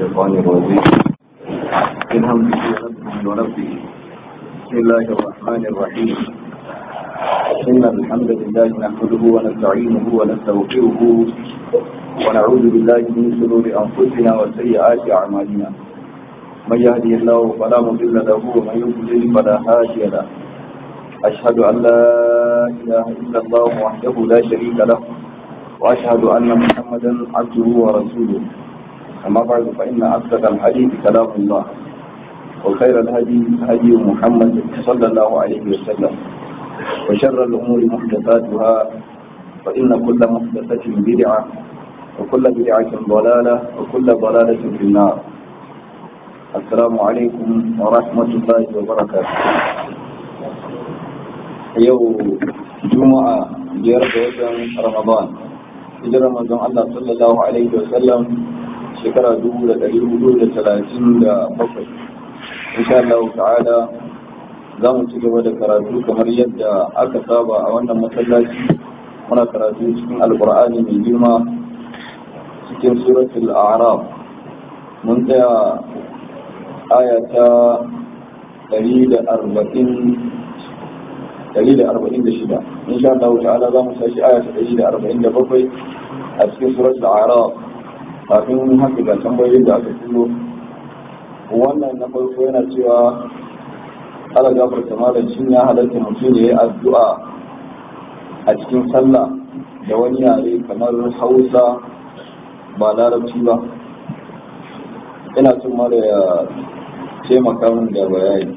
الشيطان الرجيم من همزه ونفسه ونفسه بسم الله الرحمن الرحيم إن الحمد لله نحمده ونستعينه ونستغفره ونعوذ بالله من شرور أنفسنا وسيئات أعمالنا من يهدي الله فلا مضل له ومن يضلل فلا هادي له أشهد أن لا إله إلا الله وحده لا شريك له وأشهد أن محمدا عبده ورسوله أما بعد فإن أصدق الحديث كلام الله وخير الهدي هدي محمد صلى الله عليه وسلم وشر الأمور محدثاتها فإن كل محدثة بدعة وكل بدعة ضلالة وكل ضلالة في النار السلام عليكم ورحمة الله وبركاته يوم جمعة جيرة رمضان hijirar manzon Allah sallallahu alaihi wasallam shekara dubu da ɗari hudu da talatin da bakwai insha Allah ta'ala za mu ci gaba da karatu kamar yadda aka saba a wannan masallaci muna karatu cikin alkur'ani mai girma cikin suratul a'raf mun tsaya aya ta ɗari da arba'in ɗari da arba'in da shida insha Allah ta'ala za mu sashi aya ta ɗari da arba'in da bakwai a cikin surat al-araf kafin haka ga tambayoyin da aka turo wannan na farko yana cewa ala gafarta malam shin ya halatta mutum ya yi addu'a a cikin sallah da wani yare kamar hausa ba larabci ba ina son mara ya taimaka min da bayani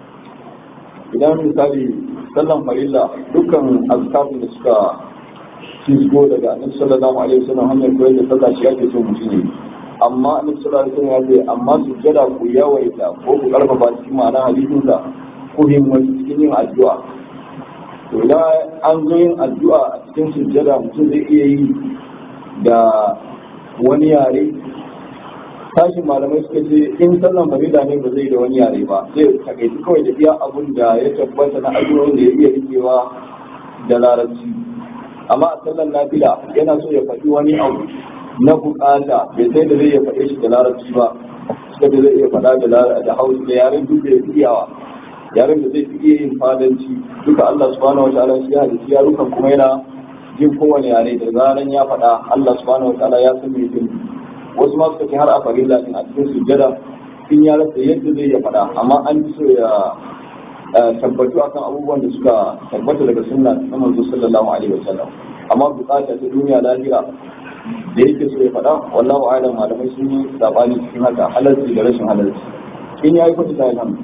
idan misali sallan farilla dukkan azkafin da suka fisgo daga annabi sallallahu alaihi wasallam hanyar koyar da sallah shi ake so mutum ne amma annabi sallallahu alaihi wasallam ya ce amma su jada ku yawaita ko ku karfafa cikin ma'ana hadisin sa ku himmatu cikin yin addu'a to idan an zo yin addu'a a cikin sujjada mutum zai iya yi da wani yare tashin malamai suka ce in sallan farida ne ba zai da wani yare ba zai takaici kawai da iya abun da ya tabbata na addu'o'in da ya iya rikewa da larabci amma a sallan nafila yana so ya faɗi wani abu na bukata bai sai da zai ya faɗe shi da larabci ba suka da zai iya faɗa da hausa da yaren duk da ya fi iyawa yaren da zai fi iya yin fadanci duka Allah subhanahu wataala shi ya halitta yarukan kuma yana jin kowane yare da zaran ya faɗa Allah subhanahu wataala ya san me yake wasu ma suka ce har a farilla din a cikin sujjada in ya rasa yadda zai ya faɗa amma an fi so ya tabbatu akan abubuwan da suka tabbata daga sunna na manzo sallallahu alaihi wasallam amma bukata ta duniya lahira da yake so ya faɗa wallahu a'lam malamai sun yi sabani cikin haka halarci da rashin halarci in yayi kuɗi ta alhamdu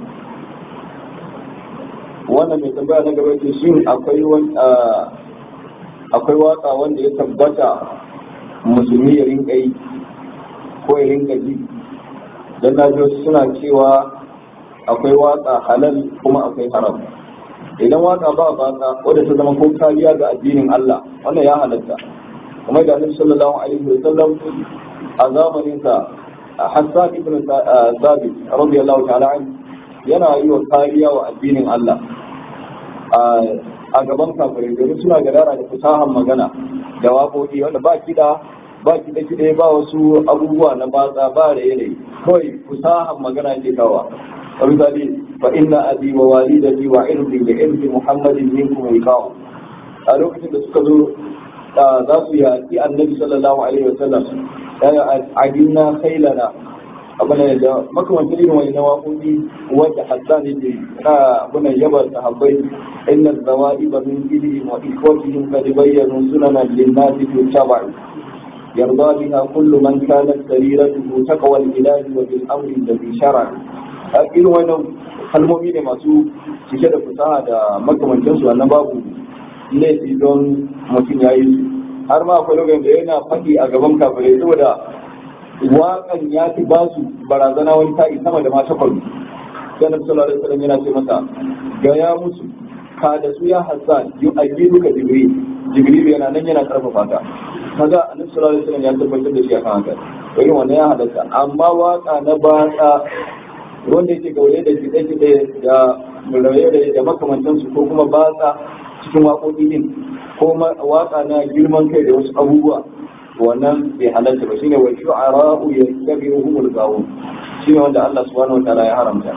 wannan mai tambaya na gaba ce shin akwai akwai waka wanda ya tabbata musulmi ya rinka yi ko ya rinka ji don na ji suna cewa akwai waka halal kuma akwai haram idan waka ba baka wadda ta zama ko kariya ga addinin Allah wannan ya halatta kuma da Annabi sallallahu alaihi wasallam a zamanin sa Hassan ibn Thabit radiyallahu ta'ala an yana yi wa kariya wa addinin Allah a gaban kafirai domin suna gadara da fasahan magana da waƙoƙi wanda ba kiɗa ba kiɗe kiɗe ba wasu abubuwa na batsa ba da yanayi kawai fusahan magana ke kawa misali fa inna abi wa walidati wa irdi da irdi muhammadin minkum wiqa'u a lokacin da suka zo za su yaƙi annabi sallallahu alaihi wa sallam ya adinna khailana abuna da makamantar irin wani na waƙoƙi wanda hassan yake na abuna yaba sahabbai inna zawaiba min ilihim wa ikhwatihim qad bayyanu sunana lin-nasi tuttaba'a يرضى بها كل من كانت سريرته تقوى الإله وبالأمر الذي شرع irin wannan kalmomi ne masu cike da fasaha da makamancinsu wannan babu laifi don mutum ya yi su har ma akwai lokacin da yana faɗi a gaban kafirai saboda waƙan ya fi ba su barazana wani ta'i sama da mata kwallo sai nabi sallallahu alaihi wasallam yana ce masa gaya musu ka da su ya hassan yu ajiruka jibril jibril yana nan yana karfafa ka kaga annabi sallallahu alaihi wasallam ya tabbatar da shi akan haka irin wannan ya halatta amma waka na batsa wanda yake gaure da kide-kide da raye da makamantansu ko kuma batsa cikin waƙoƙi din ko waka na girman kai da wasu abubuwa wannan bai halatta ba shine wa shu'ara'u yattabi'uhumul gawun shine wanda Allah subhanahu wa ta'ala ya haramta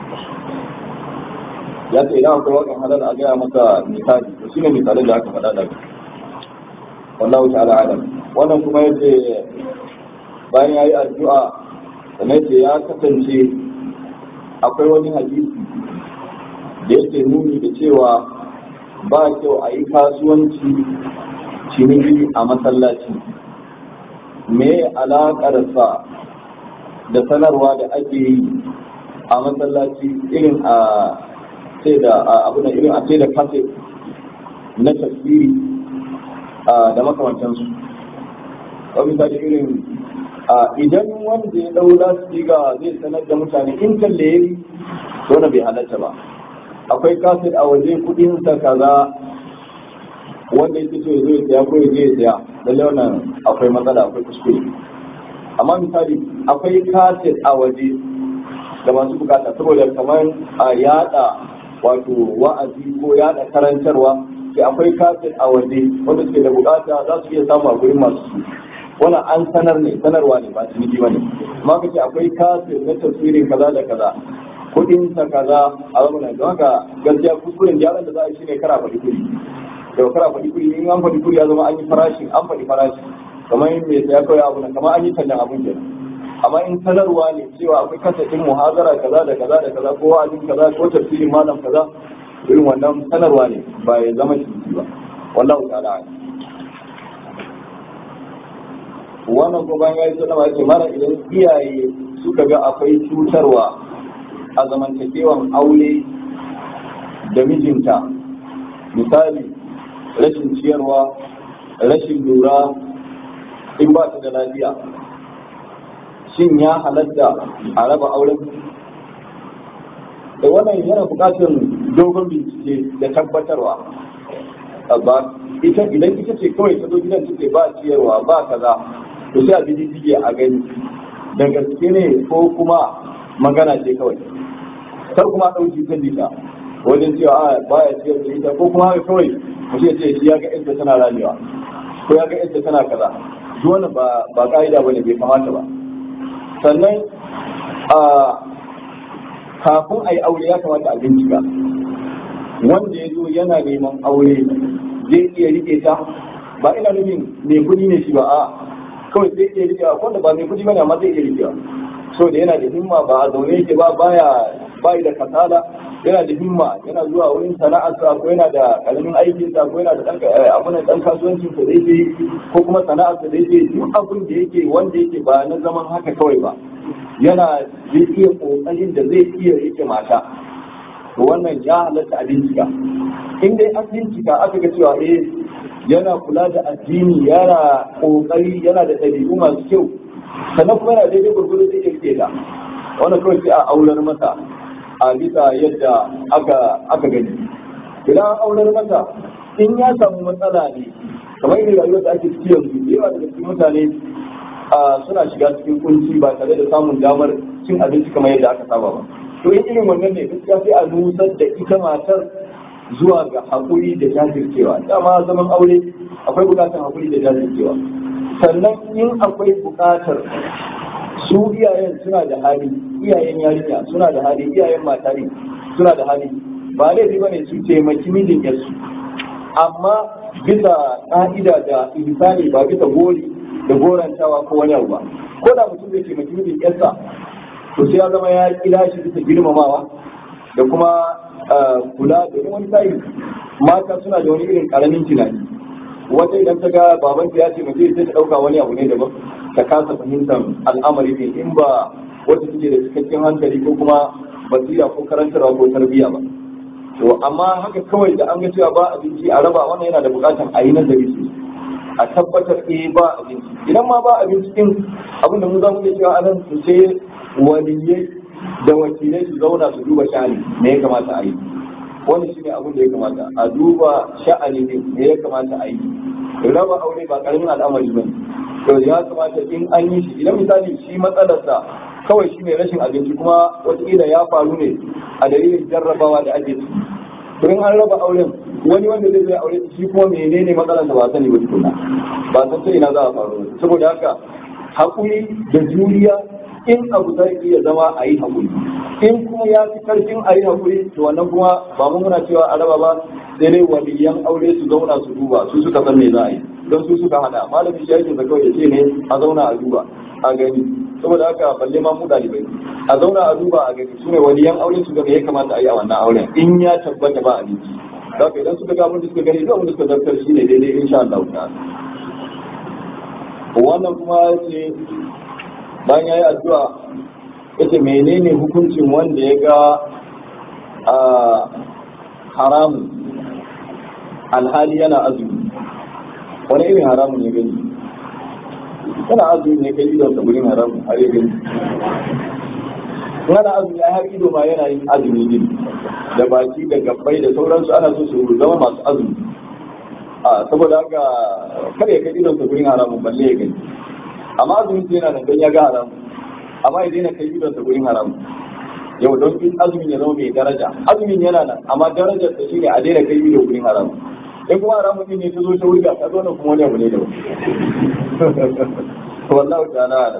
ya ce idan akwai wakan halal a gaya maka misali to shine misalin da aka faɗa da wallahu ta'ala alam wannan kuma yace bayan yayi addu'a sannan ce ya kasance akwai wani hadisi da yake nuni da cewa ba kyau a yi kasuwanci ciniki a masallaci me alaƙarsa da sanarwa da ake yi a masallaci irin a sai da abu da irin a sai da kafe na tafsiri da makamantansu wani misali irin idan wanda ya dau lasfiga zai sanar da mutane in kalle yayi to na bai halatta ba akwai kaset a waje kudin sa kaza wanda yake so ya zo ya saya ko ya je ya saya lalle wannan akwai matsala akwai kuskure amma misali akwai kaset a waje da masu bukata saboda kamar a yada wato wa'azi ko yada karantarwa sai akwai kaset a waje wanda suke da bukata za su iya samu a gurin masu su wannan an sanar ne sanarwa ne ba ciniki ba ne amma ka ce akwai kaset na tafsirin kaza da kaza kudin sa kaza a zamanin don haka gaskiya kuskuren gyaran da za a yi shine kara faɗi kuri da kara faɗi kuri in an faɗi kuri ya zama an yi farashi an faɗi farashi kamar yin mai saya kawai abu kamar an yi tallan abun kenan amma in sanarwa ne cewa akwai kasafin muhazara kaza da kaza da kaza ko wa'azin kaza ko tafsirin malam kaza irin wannan sanarwa ne ba ya zama ciniki ba wallahu ta'ala wannan ko bayan yayi sanarwa ce mara idan iyaye suka ga akwai cutarwa a zamantakewan aure da mijinta misali rashin ciyarwa rashin lura in ba ta da lafiya shin ya halatta a raba auren da wannan yana bukatar dogon bincike da tabbatarwa ba ita idan ita ce kawai ta zo gidan take ba ciyarwa ba kaza to sai a bi jijjige a gani da gaske ne ko kuma magana ce kawai kar kuma ɗauki ta jita wajen cewa a baya ciyar da ita ko kuma haka kawai mutum ya ce shi ya ga yadda tana ramewa ko ya ga yadda tana kaza duk wannan ba ba ka'ida bane bai kamata ba sannan a kafin a yi aure ya kamata a bincika wanda ya zo yana neman aure zai iya rike ta ba ina nufin mai kuɗi ne shi ba a kawai zai iya rike wanda ba mai kuɗi bane amma zai iya rike so da yana da himma ba a zaune yake ba baya bai da kasala yana da himma yana zuwa wurin sana'arsa ko yana da karamin aikinsa ko yana da dan abun dan kasuwancin sa da yake ko kuma sana'arsa da yake duk abin da yake wanda yake ba na zaman haka kawai ba yana zai iya kokarin da zai iya rike mata to wannan ya halatta a bincika in dai an bincika aka ga cewa eh yana kula da addini yana kokari yana da ɗabi'u masu kyau sannan kuma yana daidai gurgudu zai iya rike ta wannan kawai sai a aular masa a bisa yadda aka aka gani idan an aular masa in ya samu matsala ne kamar irin rayuwar da ake ciki yanzu yawa daga cikin mutane suna shiga cikin kunci ba tare da samun damar cin abinci kamar yadda aka saba ba to in irin wannan ne gaskiya sai a nusar da ita matar zuwa ga haƙuri da jajircewa dama zaman aure akwai buƙatar haƙuri da jajircewa sannan in akwai buƙatar su iyayen suna da hali iyayen yarinya suna da hali iyayen mata ne suna da hali ba laifi bane su taimaki mijin yarsu amma bisa ka'ida da ihsani ba bisa gori da gorantawa ko wani abu ba ko da mutum zai taimaki mijin yarsa to sai ya zama ya kila shi bisa girmamawa da kuma kula da wani sa'i mata suna da wani irin karamin tunani wata idan ta ga babanta ya taimake sai ta dauka wani abu ne daban ta kasa fahimtar al'amari ne in ba wata take da cikakken hankali ko kuma basira ko karantarwa ko tarbiyya ba to amma haka kawai da an ga cewa ba abinci a raba wannan yana da bukatar a yi nazari su a tabbatar eh ba abinci idan ma ba abinci din abin da mu za mu iya cewa anan su sai waliyai da wakilai su zauna su duba sha'ani me ya kamata a yi wani shine abin da ya kamata a duba sha'ani ne me ya kamata a yi raba aure ba karamin al'amari bane to ya kamata in an yi shi idan misali shi matsalarsa kawai shi ne rashin abinci kuma wataƙila ya faru ne a dalilin jarrabawa da ake ciki to in an raba auren wani wanda zai zai aure shi kuma menene matsalar da ba sani ba tukuna ba san sai ina za a faru saboda haka haƙuri da juriya in abu zai iya zama a yi haƙuri in kuma ya fi karfin a yi haƙuri to wannan kuma ba mu muna cewa a raba ba sai dai waliyan aure su zauna su duba su suka san me za a yi don su suka hada malamin shi yake da kawai ya ce ne a zauna a duba a gani saboda haka balle ma mu dalibai a zauna a duba a gani su ne waliyan aure su ga me ya kamata a yi a wannan auren in ya tabbata ba a biki da idan suka ga mun da suka gani da mun da suka zartar shi ne daidai insha Allah ta'ala wannan kuma yace bayan yayi addu'a yace menene hukuncin wanda ya ga haramun alhali yana azumi wani irin haramun ya gani yana azumi ne kai idon gurin haramun har ya gani yana azumi har ido ma yana yin azumi din da baki da gabbai da sauransu ana so su zama masu azumi a saboda haka kar ya kai idon gurin haramun balle ya gani amma azumin sai yana nan don ya ga haramun amma ya daina kai idon gurin haramun yau don in azumin ya zama mai daraja azumin yana nan amma darajar ta shine a daina kai ido gurin haramun in kuma haramun din ne ta zo ta wurga ta zo nan kuma wani abu ne da wallahu ta'ala ala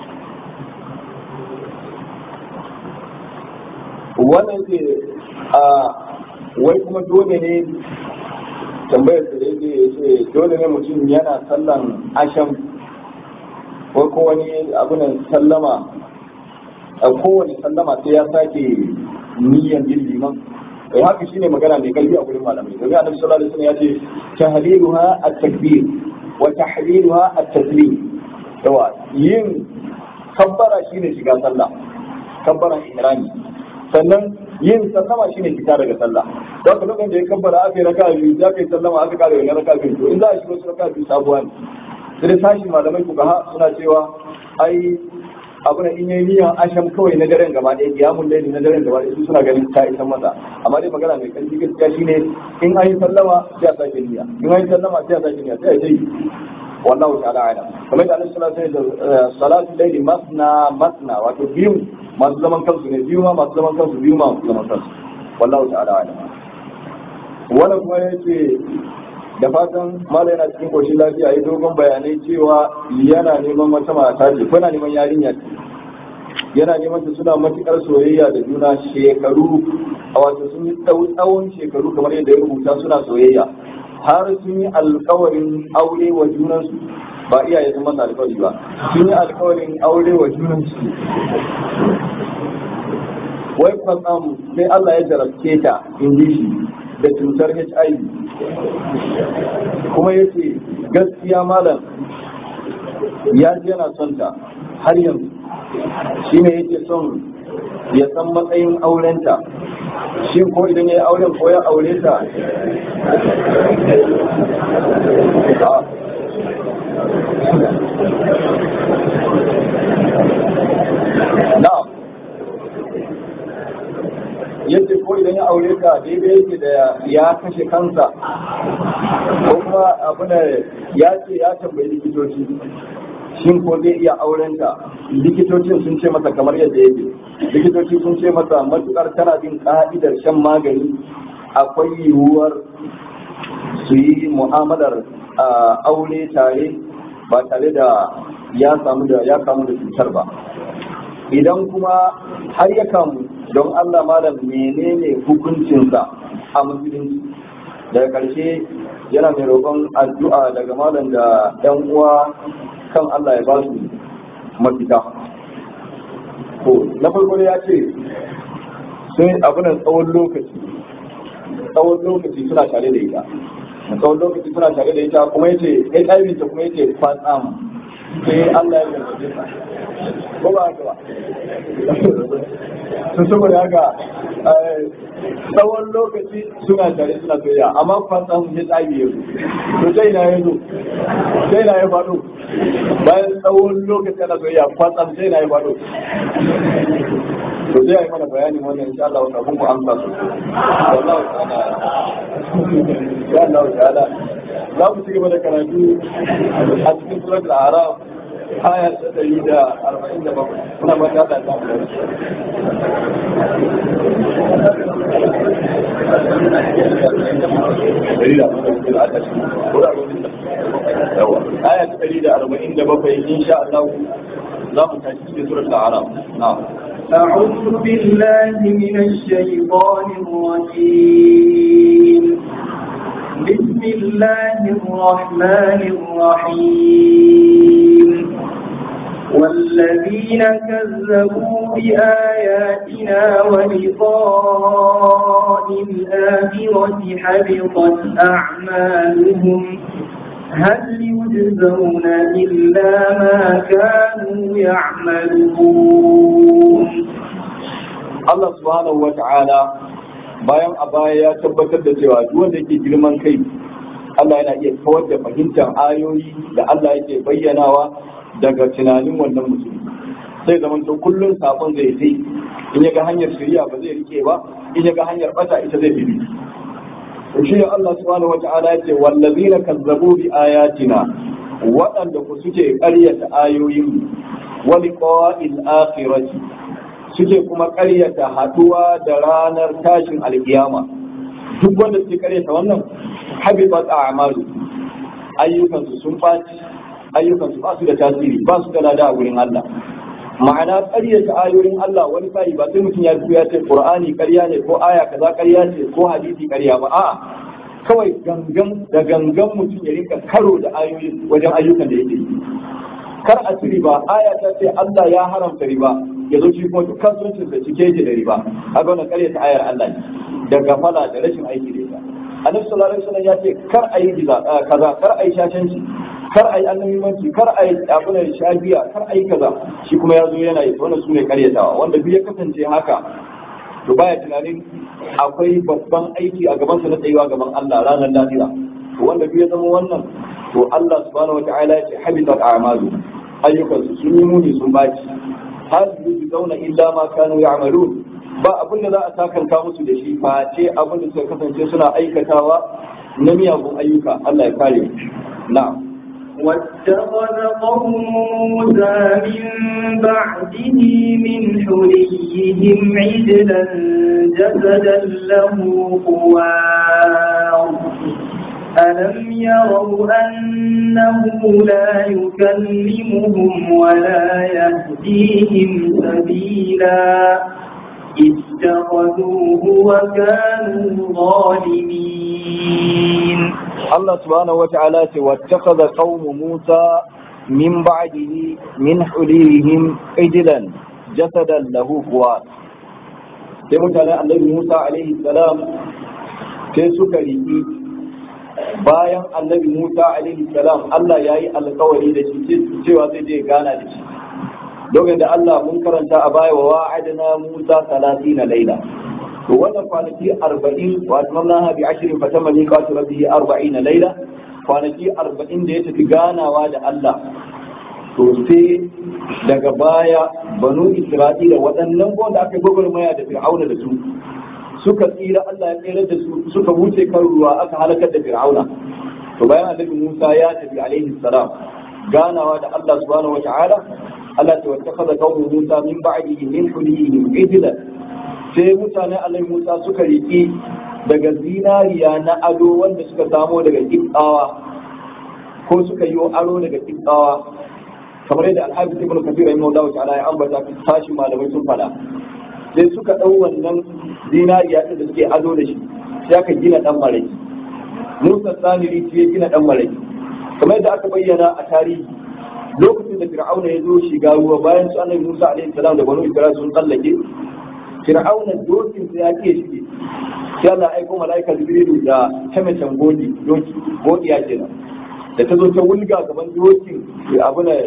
wannan ce a wai kuma dole ne tambayar da yake ce dole ne mutum yana sallan asham ko ko wani abunan sallama a kowane sallama sai ya sake niyyar yin liman kai haka shine magana mai karfi a gurin malamai domin annabi sallallahu alaihi wasallam ya ce tahliluha at-takbir wa tahliluha at-taslim yawa yin kabbara shine shiga sallah kabbaran ihrami sannan yin sallama shine fita daga sallah don haka lokacin da ya kabbara aka yi raka biyu ya kai sallama aka kare wani raka biyu to in za a shiga wasu raka biyu sabuwa ne sai sashi malamai kuka ha suna cewa ai abu na in yayi niyan asham kawai na daren gaba ɗaya kiyamun laili na daren gaba ɗaya su suna ganin ta isa masa amma dai magana mai karfi gaskiya shine in an yi sallama sai a sake niyya in an yi sallama sai a sake niyya sai a yi wallahu ta'ala ala kamar da Allah sallallahu alaihi wasallam salatu laili masna masna wato biyu masu zaman kansu ne biyu ma masu zaman kansu biyu ma masu zaman kansu wallahu ta'ala ala wannan kuma yace da fatan mala yana cikin koshin lafiya yi dogon bayanai cewa yana neman wata mata ce ko yana neman yarinya ce yana neman ta suna matukar soyayya da juna shekaru a wato sun yi tsawon shekaru kamar yadda ya rubuta suna soyayya har sun yi alkawarin aure wa junansu ba iyaye sun masa alkawari ba sun yi alkawarin aure wa junansu wai kwatsam sai Allah ya jarabce ta in ji shi da cutar HIV kuma ya ce gaskiya malam ya ji yana son ta har yanzu shi ne yake son ya san matsayin aurenta shi ko idan ya yi auren ko ya aure ta na'am yadda ko idan ya aure ka daidai yake da ya kashe kansa ko kuma abu da ya ce ya tambayi likitoci shin ko zai iya auren ta likitocin sun ce masa kamar yadda yake likitoci sun ce masa matukar tana bin ka'idar shan magani akwai yiwuwar su yi mu'amalar aure tare ba tare da ya samu da ya kamu da cutar ba idan kuma har ya kamu don Allah malam menene hukuncinsa a musulunci daga ƙarshe yana mai roƙon addu'a daga malam da ɗan uwa kan Allah ya ba su mafita to na farko ya ce sun abunan tsawon lokaci tsawon lokaci suna tare da ita tsawon lokaci suna tare da ita kuma yace HIV ta kuma yace kwatsam sai Allah ya gargaje ta ko ba haka ba sun saboda haka tsawon lokaci suna tare suna soyayya amma kwatsam ya tsage ya zo to sai na ya zo sai na ya faɗo bayan tsawon lokaci ana soyayya kwatsam sai na ya faɗo to zai yi mana bayanin wannan insha Allah kafin ku amsa su wallahi ta'ala ya Allah ta'ala za mu ci gaba da karatu a cikin suratul a'raf aya ta ɗari da arba'in da bakwai muna mata da ta aya ta ɗari da arba'in da bakwai insha Allah za mu tashi cikin surat al-arab na'am أعوذ بالله من الشيطان الرجيم بسم الله الرحمن الرحيم والذين كذبوا بآياتنا ولقاء الآخرة حبطت أعمالهم هل يجزون إلا ما كانوا يعملون Allah subhanahu wa ta'ala bayan a baya ya tabbatar da cewa duk wanda ke girman kai Allah yana iya kawar da fahimtar ayoyi da Allah yake bayyanawa daga tunanin wannan mutum sai zaman to kullum sakon zai sai in ya ga hanyar shari'a ba zai rike ba in ya ga hanyar bata ita zai bi to shi Allah subhanahu wa ta'ala yace wallazina kazzabu bi ayatina waɗanda ku suke ƙaryata ayoyin wa liqa'il akhirati suke kuma karyata haduwa da ranar tashin alkiyama duk wanda suke karyata wannan habibat a'malu ayyukansu sun faci ayyukansu ba su da tasiri ba su da lada a wurin Allah ma'ana karyata ayoyin Allah wani sai ba sai mutum ya fito ya ce Qur'ani ƙarya ne ko aya kaza ƙarya ce ko hadisi ƙarya ba a'a kawai gangan da gangan mutum ya rinka karo da ayoyin wajen ayyukan da yake yi kar a ci riba aya ta ce Allah ya haramta riba ya zo shi kuma duk kasuwancin sa cike yake da riba haka wannan kare ta ayar Allah ne da gafala da rashin aiki da ita annabi sallallahu alaihi wasallam ya ce kar a yi kaza kar a yi shashanci kar a yi annabimanci kar a yi abunan shagiya kar a yi kaza shi kuma ya zo yana yi wannan sune karyatawa wanda duk ya kasance haka to baya tunanin akwai babban aiki a gabansa na tsayuwa gaban Allah ranar lafiya to wanda duk ya zama wannan to Allah subhanahu wataala ya ce habitat a'malu ayyukansu sun yi muni sun baci hal yujzauna illa ma kanu ya'malun ba abin da za a sakanka musu da shi face abin da suka kasance suna aikatawa na miyagun ayyuka Allah ya kare na'am واتخذ قوم موسى من بعده من حليهم عجلا جسدا له خوار ألم يروا أنه لا يكلمهم ولا يهديهم سبيلا اتخذوه وكانوا ظالمين الله سبحانه وتعالى واتخذ قوم موسى من بعده من حليهم عجلا جسدا له خوار sai mutane annabi Musa alaihi salam sai suka riƙi bayan annabi Musa alaihi salam Allah ya yi alkawari da shi cewa zai je gana da shi lokacin da Allah mun karanta a baya wa wa'adna Musa 30 laila to wannan kwanaki 40 wa atmamna bi ashrin fa tamma miqatu rabbihi 40 laila kwanaki 40 da ya tafi ganawa da Allah to sai daga baya banu Isra'ila waɗannan wanda aka gwagwarmaya da Fir'auna da su suka tsira Allah ya tsira da su suka wuce kan ruwa aka halakar da Fir'auna to bayan annabi Musa ya tafi alaihi salam ganawa da Allah subhanahu wa ta'ala Allah ta wattakaza qaumu Musa min ba'dihi min hulihim ijla sai mutane Allah Musa suka riki daga zinariya na ado wanda suka samo daga kibbawa ko suka yi aro daga kibbawa kamar yadda Al-Hafiz Ibn Kathir rahimahullahu ta'ala ya ambata tashi malamai sun fada sai suka dau wannan zinariya da suke ado da shi sai aka gina dan maraki Musa Samiri ya gina dan maraki kamar yadda aka bayyana a tarihi lokacin da fir'auna ya zo shiga ruwa bayan su annabi Musa alaihi salam da banu Isra'il sun tsallake fir'auna dokin sa ya ke shige sai Allah aiko malaika Jibrilu da tamacin godi doki godi ya kenan da ta zo ta wulga gaban dokin abu na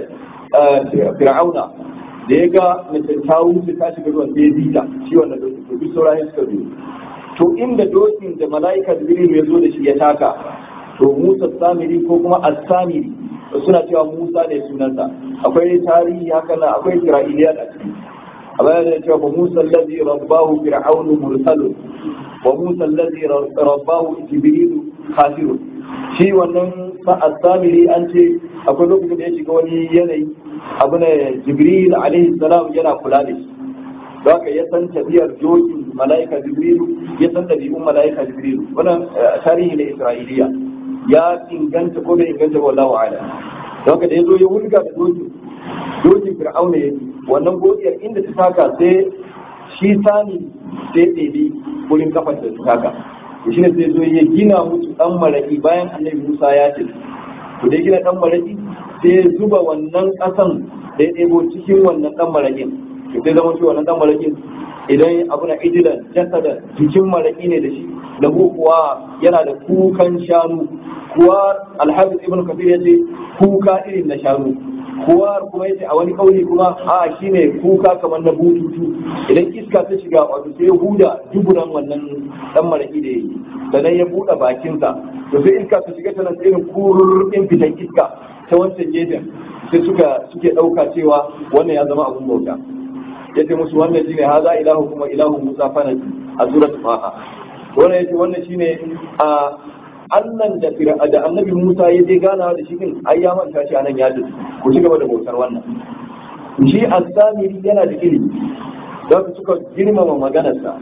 fir'auna da ya ga mace ta wuce ta shiga ruwan sai ya zita shi wannan dokin to duk saurayin suka zo to inda dokin da malaika Jibrilu ya zo da shi ya taka to Musa Samiri ko kuma As-Samiri suna cewa Musa ne sunansa akwai tarihi haka na akwai Isra'iliya da ciki a bayan da cewa Musa allazi rabbahu fir'aunu mursalun wa Musa allazi rabbahu jibrilu khasirun shi wannan sa'ad samiri an ce akwai lokacin da ya shiga wani yanayi abu ne jibril alaihi salam yana kula da shi don haka ya san tafiyar jokin mala'ika jibrilu ya san ɗabi'un mala'ika jibrilu wannan tarihi na isra'iliya ya inganta ko bai inganta ba wallahu a'lam don haka da ya zo ya wulga da dokin dokin fir'auna ya wannan godiyar inda ta taka sai shi sani sai ɗebi wurin kafar da ta taka shi ne sai zo ya gina musu ɗan maraƙi bayan annabi musa ya ce to da ya gina ɗan maraƙi sai ya zuba wannan ƙasan da ya ɗebo cikin wannan ɗan maraƙin to sai zama shi wannan ɗan maraƙin idan abu na ijilan jasadan jikin maraƙi ne da shi lahu kuwa yana da kukan shanu kuwa alhafiz ibn kafir ya ce kuka irin na shanu kuwa kuma yace a wani kauli kuma a shine kuka kamar na bututu idan iska ta shiga wato sai ya huda duburan wannan dan maraki da yake sannan ya buɗe bakinsa to sai iska ta shiga tana irin kururrukin fitan iska ta wancan gefen sai suka suke ɗauka cewa wannan ya zama abun bauta ya ce musu wannan shine haza ilahu kuma ilahu musa fanaki a surat faha wannan yace wannan shine a Allah da da annabi Musa ya je ganawa da shi din ai ya manta shi anan ya tafi ku ci gaba da bautar wannan shi as-samiri yana da ilimi don suka girmama maganarsa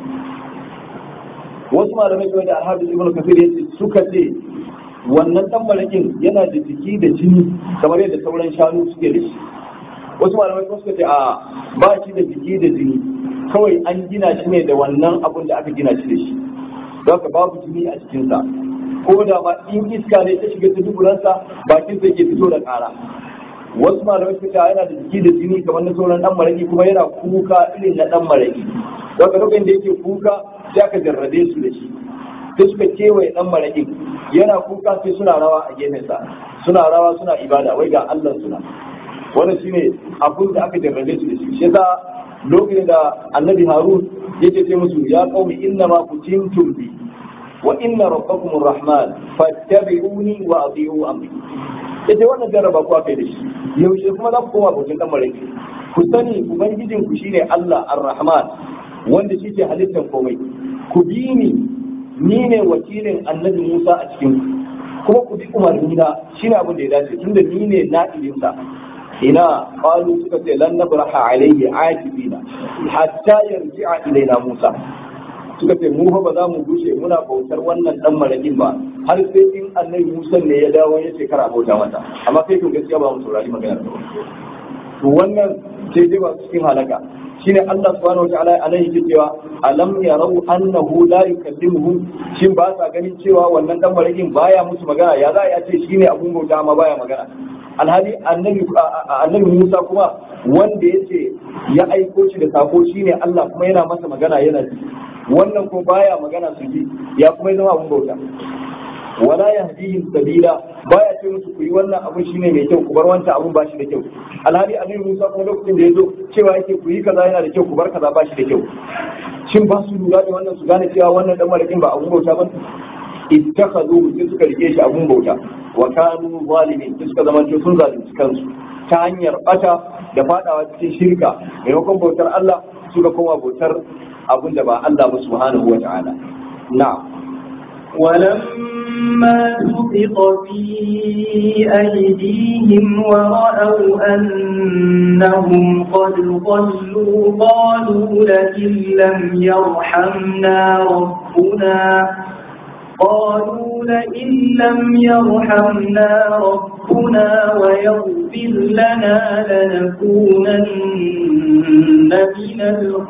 wasu malamai kuma da Al-Hafiz Ibn Kathir yace suka ce wannan dan malakin yana da jiki da jini kamar yadda sauran shanu suke da shi wasu malamai kuma suka ce a ba shi da jiki da jini kawai an gina shi ne da wannan abun da aka gina shi da shi don haka babu jini a cikinsa ko da ma in iska ne ta shiga ta duburansa bakin sai ke fito da ƙara wasu malamai suka ce yana da jiki da jini kamar na sauran dan maraki kuma yana kuka irin na dan maraki don haka lokacin da yake kuka sai aka jarrabe su da shi sai suka kewaye dan maraki yana kuka sai suna rawa a gefensa suna rawa suna ibada wai ga Allah suna wannan shine abin da aka jarrabe su da shi shi yasa lokacin da annabi harun yake ce musu ya qaumi inna ma kuntum bi wa inna rabbakum arrahman fattabi'uni wa ati'u amri yace wannan jarraba ku aka yi da shi yaushe kuma za ku koma bautin dan maraki ku sani ubangijin ku shine Allah arrahman wanda shi ke halittar komai ku bi ni ni ne wakilin annabi Musa a cikin ku kuma ku bi umarni na shine abin da ya dace tunda ni ne na'ibinsa ina qalu suka ce lan nabraha alayhi akibina hatta yarji'a ilaina Musa suka ce mu fa ba za mu gushe muna bautar wannan dan marakin ba har sai in annabi Musa ne ya dawo ya ce kara bauta mata amma kai kun gaskiya ba mu saurari magana ba to wannan sai dai ba cikin halaka shine Allah subhanahu wa ta'ala anan yake cewa alam yarau annahu la yukallimuhum shin ba sa ganin cewa wannan dan marakin baya musu magana ya za a ce shine abun bauta amma baya magana alhali annabi annabi Musa kuma wanda yace ya aiko shi da sako shine Allah kuma yana masa magana yana ji wannan ko baya magana su ji ya kuma zama abun bauta wala yahdihim sabila baya ce musu ku yi wannan abun shine mai kyau ku bar wancan abun ba shi da kyau alhali annabi Musa kuma lokacin da ya zo cewa yake ku yi kaza yana da kyau ku bar kaza ba shi da kyau shin ba su lura da wannan su gane cewa wannan dan malakin ba abun bauta ba ittakhadhu sai suka rike shi abun bauta wa kanu zalimin sai suka zama sun zalunci kansu ta hanyar bata da fadawa cikin shirka maimakon bautar Allah suka koma bautar abun da ba Allah ba subhanahu wa ta'ala na'am ولما سقط في أيديهم ورأوا أنهم قد ضلوا قالوا لئن لم يرحمنا ربنا قالوا لئن لم يرحمنا ربنا ويغفر لنا لنكونن من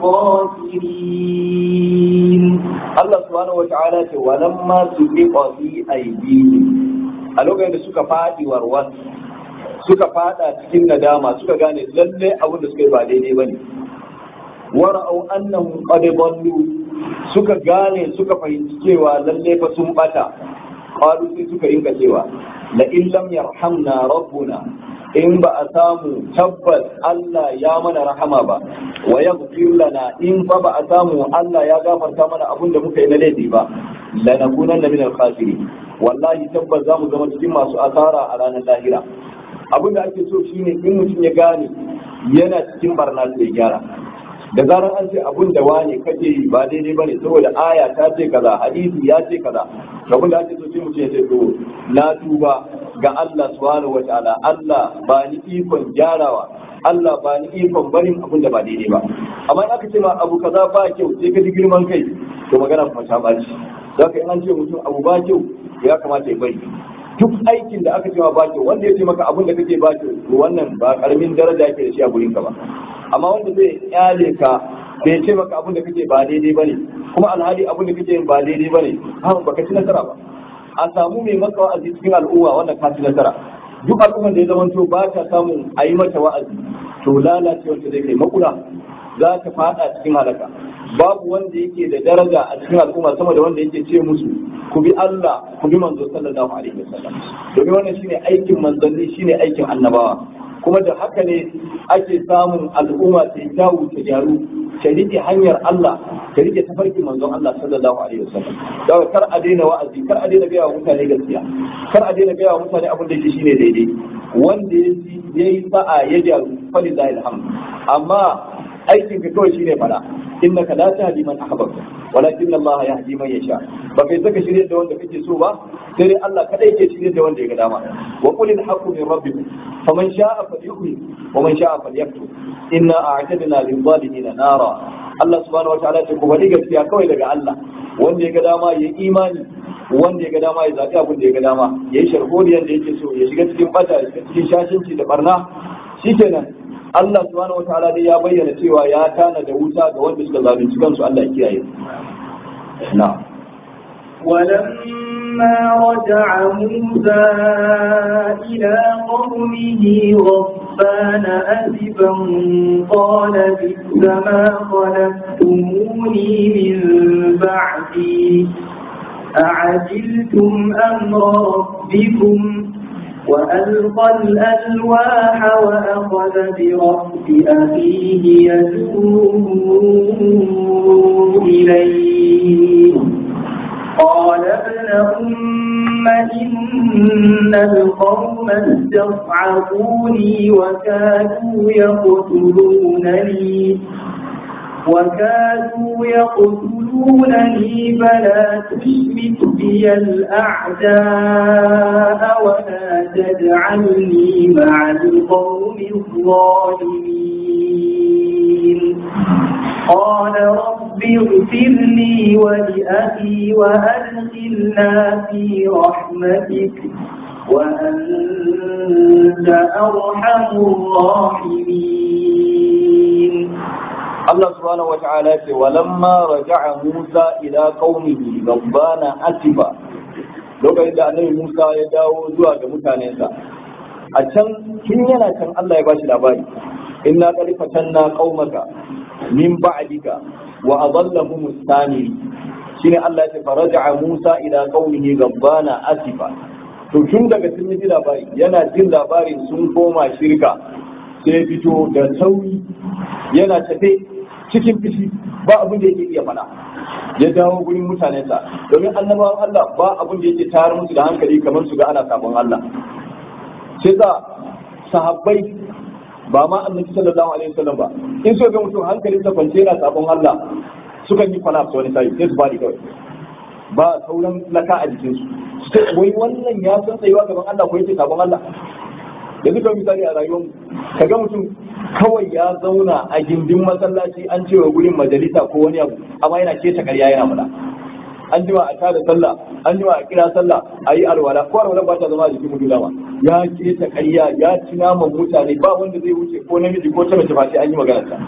الخاسرين Allah subhanahu wata'ala ce walamma su fi fi aidihim a lokacin da suka faɗi warwan suka fada cikin nadama suka gane lalle abin da suka yi ba daidai bane wara'au annahum qad dallu suka gane suka fahimci cewa lalle fa sun bata qalu sai suka rinka cewa la in lam yarhamna rabbuna in ba a samu tabbas Allah ya mana rahama ba wa yaghfir lana in fa ba a samu Allah ya gafarta mana abin da muka yi na laifi ba lanakunanna min al-khasirin wallahi tabbas za mu zama cikin masu asara a ranar lahira abin da ake so shine in mutum ya gane yana cikin barna sai gyara da zarar an ce abun da wane kake yi ba daidai bane saboda aya ta ce kaza hadisi ya ce kaza abin da ake so sai mutum ya ce to na tuba ga Allah subhanahu wataala Allah ba ni ikon gyarawa Allah ba ni ikon barin abin da ba daidai ba amma in aka ce ma abu kaza ba kyau sai ka ji girman kai to magana kuma ta baci zaka in an ce mutum abu ba kyau ya kamata ya bari duk aikin da aka ce ma ba kyau wanda ya ce maka abin da kake ba kyau to wannan ba karamin daraja yake da shi a gurin ka ba amma wanda zai kyale ka bai ce maka abin da kake ba daidai bane kuma alhali abin da kake yin ba daidai bane ha baka ci nasara ba a samu mai maka wa'azi cikin al'umma wanda ka ci nasara duk al'ummar da ya zamanto ba ta samun a yi mata wa'azi to lalacewar ta zai kai makula za ta fada cikin halaka babu wanda yake da daraja a cikin al'umma sama da wanda yake ce musu ku bi Allah ku bi manzo sallallahu alaihi wasallam domin wannan shine aikin manzanni shine aikin annabawa kuma da haka ne ake samun al'umma ta yi kyawu ta gyaru ta rike hanyar Allah ta rike tafarkin manzon Allah sallallahu alaihi wasallam daga kar a daina wa'azi kar a daina gaya wa mutane gaskiya kar a daina gaya wa mutane abin da yake shine daidai wanda ya yi sa'a ya gyaru falillahi alhamd amma aikin ka kawai shine fada innaka la tahdi man ahbabta walakin Allah yahdi man yasha ba kai saka shirye da wanda kake so ba sai dai Allah kadai yake shirye da wanda ya ga dama wa qul al haqqu min rabbikum faman sha'a falyu'min wa man sha'a falyakfur inna a'tadna lil zalimin nara Allah subhanahu wataala ce ku bari gaskiya kawai daga Allah wanda ya ga dama ya imani wanda ya ga dama ya zaɓi abin da ya ga dama ya yi sharholiyar da yake so ya shiga cikin bata ya shiga cikin shashinci da barna shikenan Allah subhanahu wataala dai ya bayyana cewa ya tana da wuta ga wanda suka zalunci kansu Allah ya kiyaye na'am ولما رجع موسى إلى قومه غضبان أسفا قال بئس ما خلفتموني من بعدي أعجلتم أمر ربكم وألقى الألواح وأخذ برأس أخيه يدعوه إليه قال ابن أم إن القوم استصعبوني وكادوا يقتلونني وكادوا يقتلونني فلا تشمت بي الأعداء ولا تجعلني مع القوم الظالمين قال رب اغفر لي ولأخي وأدخلنا في رحمتك وأنت أرحم الراحمين Allah subhanahu wata'ala ce walamma raja'a Musa ila qaumihi gabbana atiba lokacin da annabi Musa ya dawo zuwa ga mutanensa a can tun yana can Allah ya bashi labari inna qad fatanna qaumaka min ba'dika wa adallahum as-sani shine Allah ya ce faraja'a Musa ila qaumihi gabbana atiba to tun daga sun ji labari yana jin labarin sun koma shirka sai fito da sauri yana tafe cikin fishi ba abin da yake iya faɗa ya dawo gurin mutanensa domin annabawan Allah ba abin da yake tayar musu da hankali kamar su ga ana sabon Allah sai za sahabbai ba ma annabi sallallahu alaihi wasallam ba in so ga mutum hankalin sa kwance yana sabon Allah sukan yi kwana wani sai sai su bari kawai ba sauran laka a jikin su sai wai wannan ya san tsayuwa gaban Allah ko yake sabon Allah da duka misali a rayuwar ka ga mutum kawai ya zauna a gindin masallaci an cewa gurin majalisa ko wani abu amma yana keta karya yana fada an jima a tada sallah an jima a kira sallah a yi alwala ko alwala ba ta zama a jikin mutum dama ya keta karya ya ci naman mutane ba wanda zai wuce ko namiji ko ta mace ba sai an yi magana ta